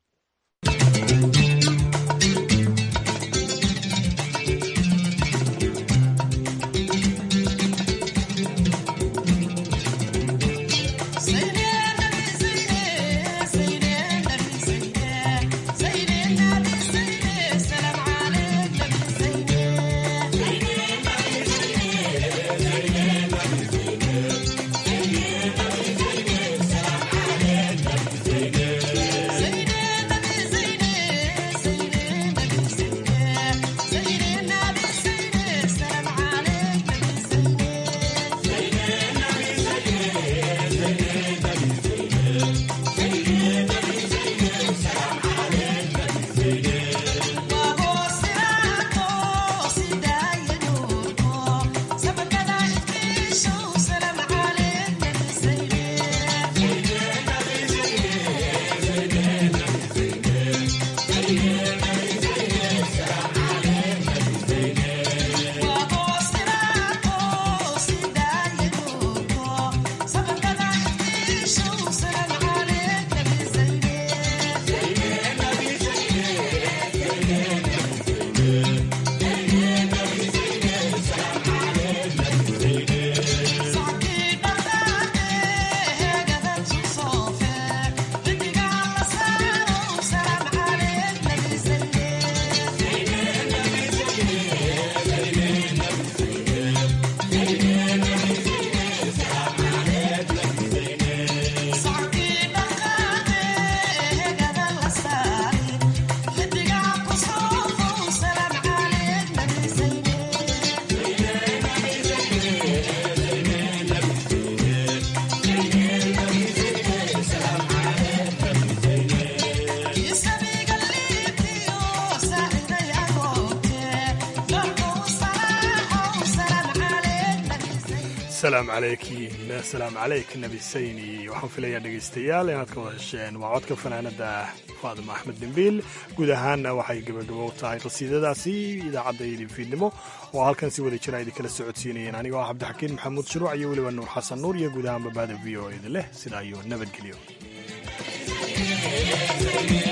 asalaamu calaykin asalaamu calayk nabi sayni waxaan filayaa dhegaystayaal inaad ka wada hesheen waa codka fanaanada faadima axmed dembiil guud ahaanna waxay gebagabo u tahay qasiidadaasi idaacadda idin fiidnimo oo halkan si wada jira idinkala socodsiinayeen anigoo ah cabdixakiin maxamuud shuruuc iyo weliba nuur xasan nuur iyo guud ahaan babaada v o idin leh sidaa iyo nabadgelyo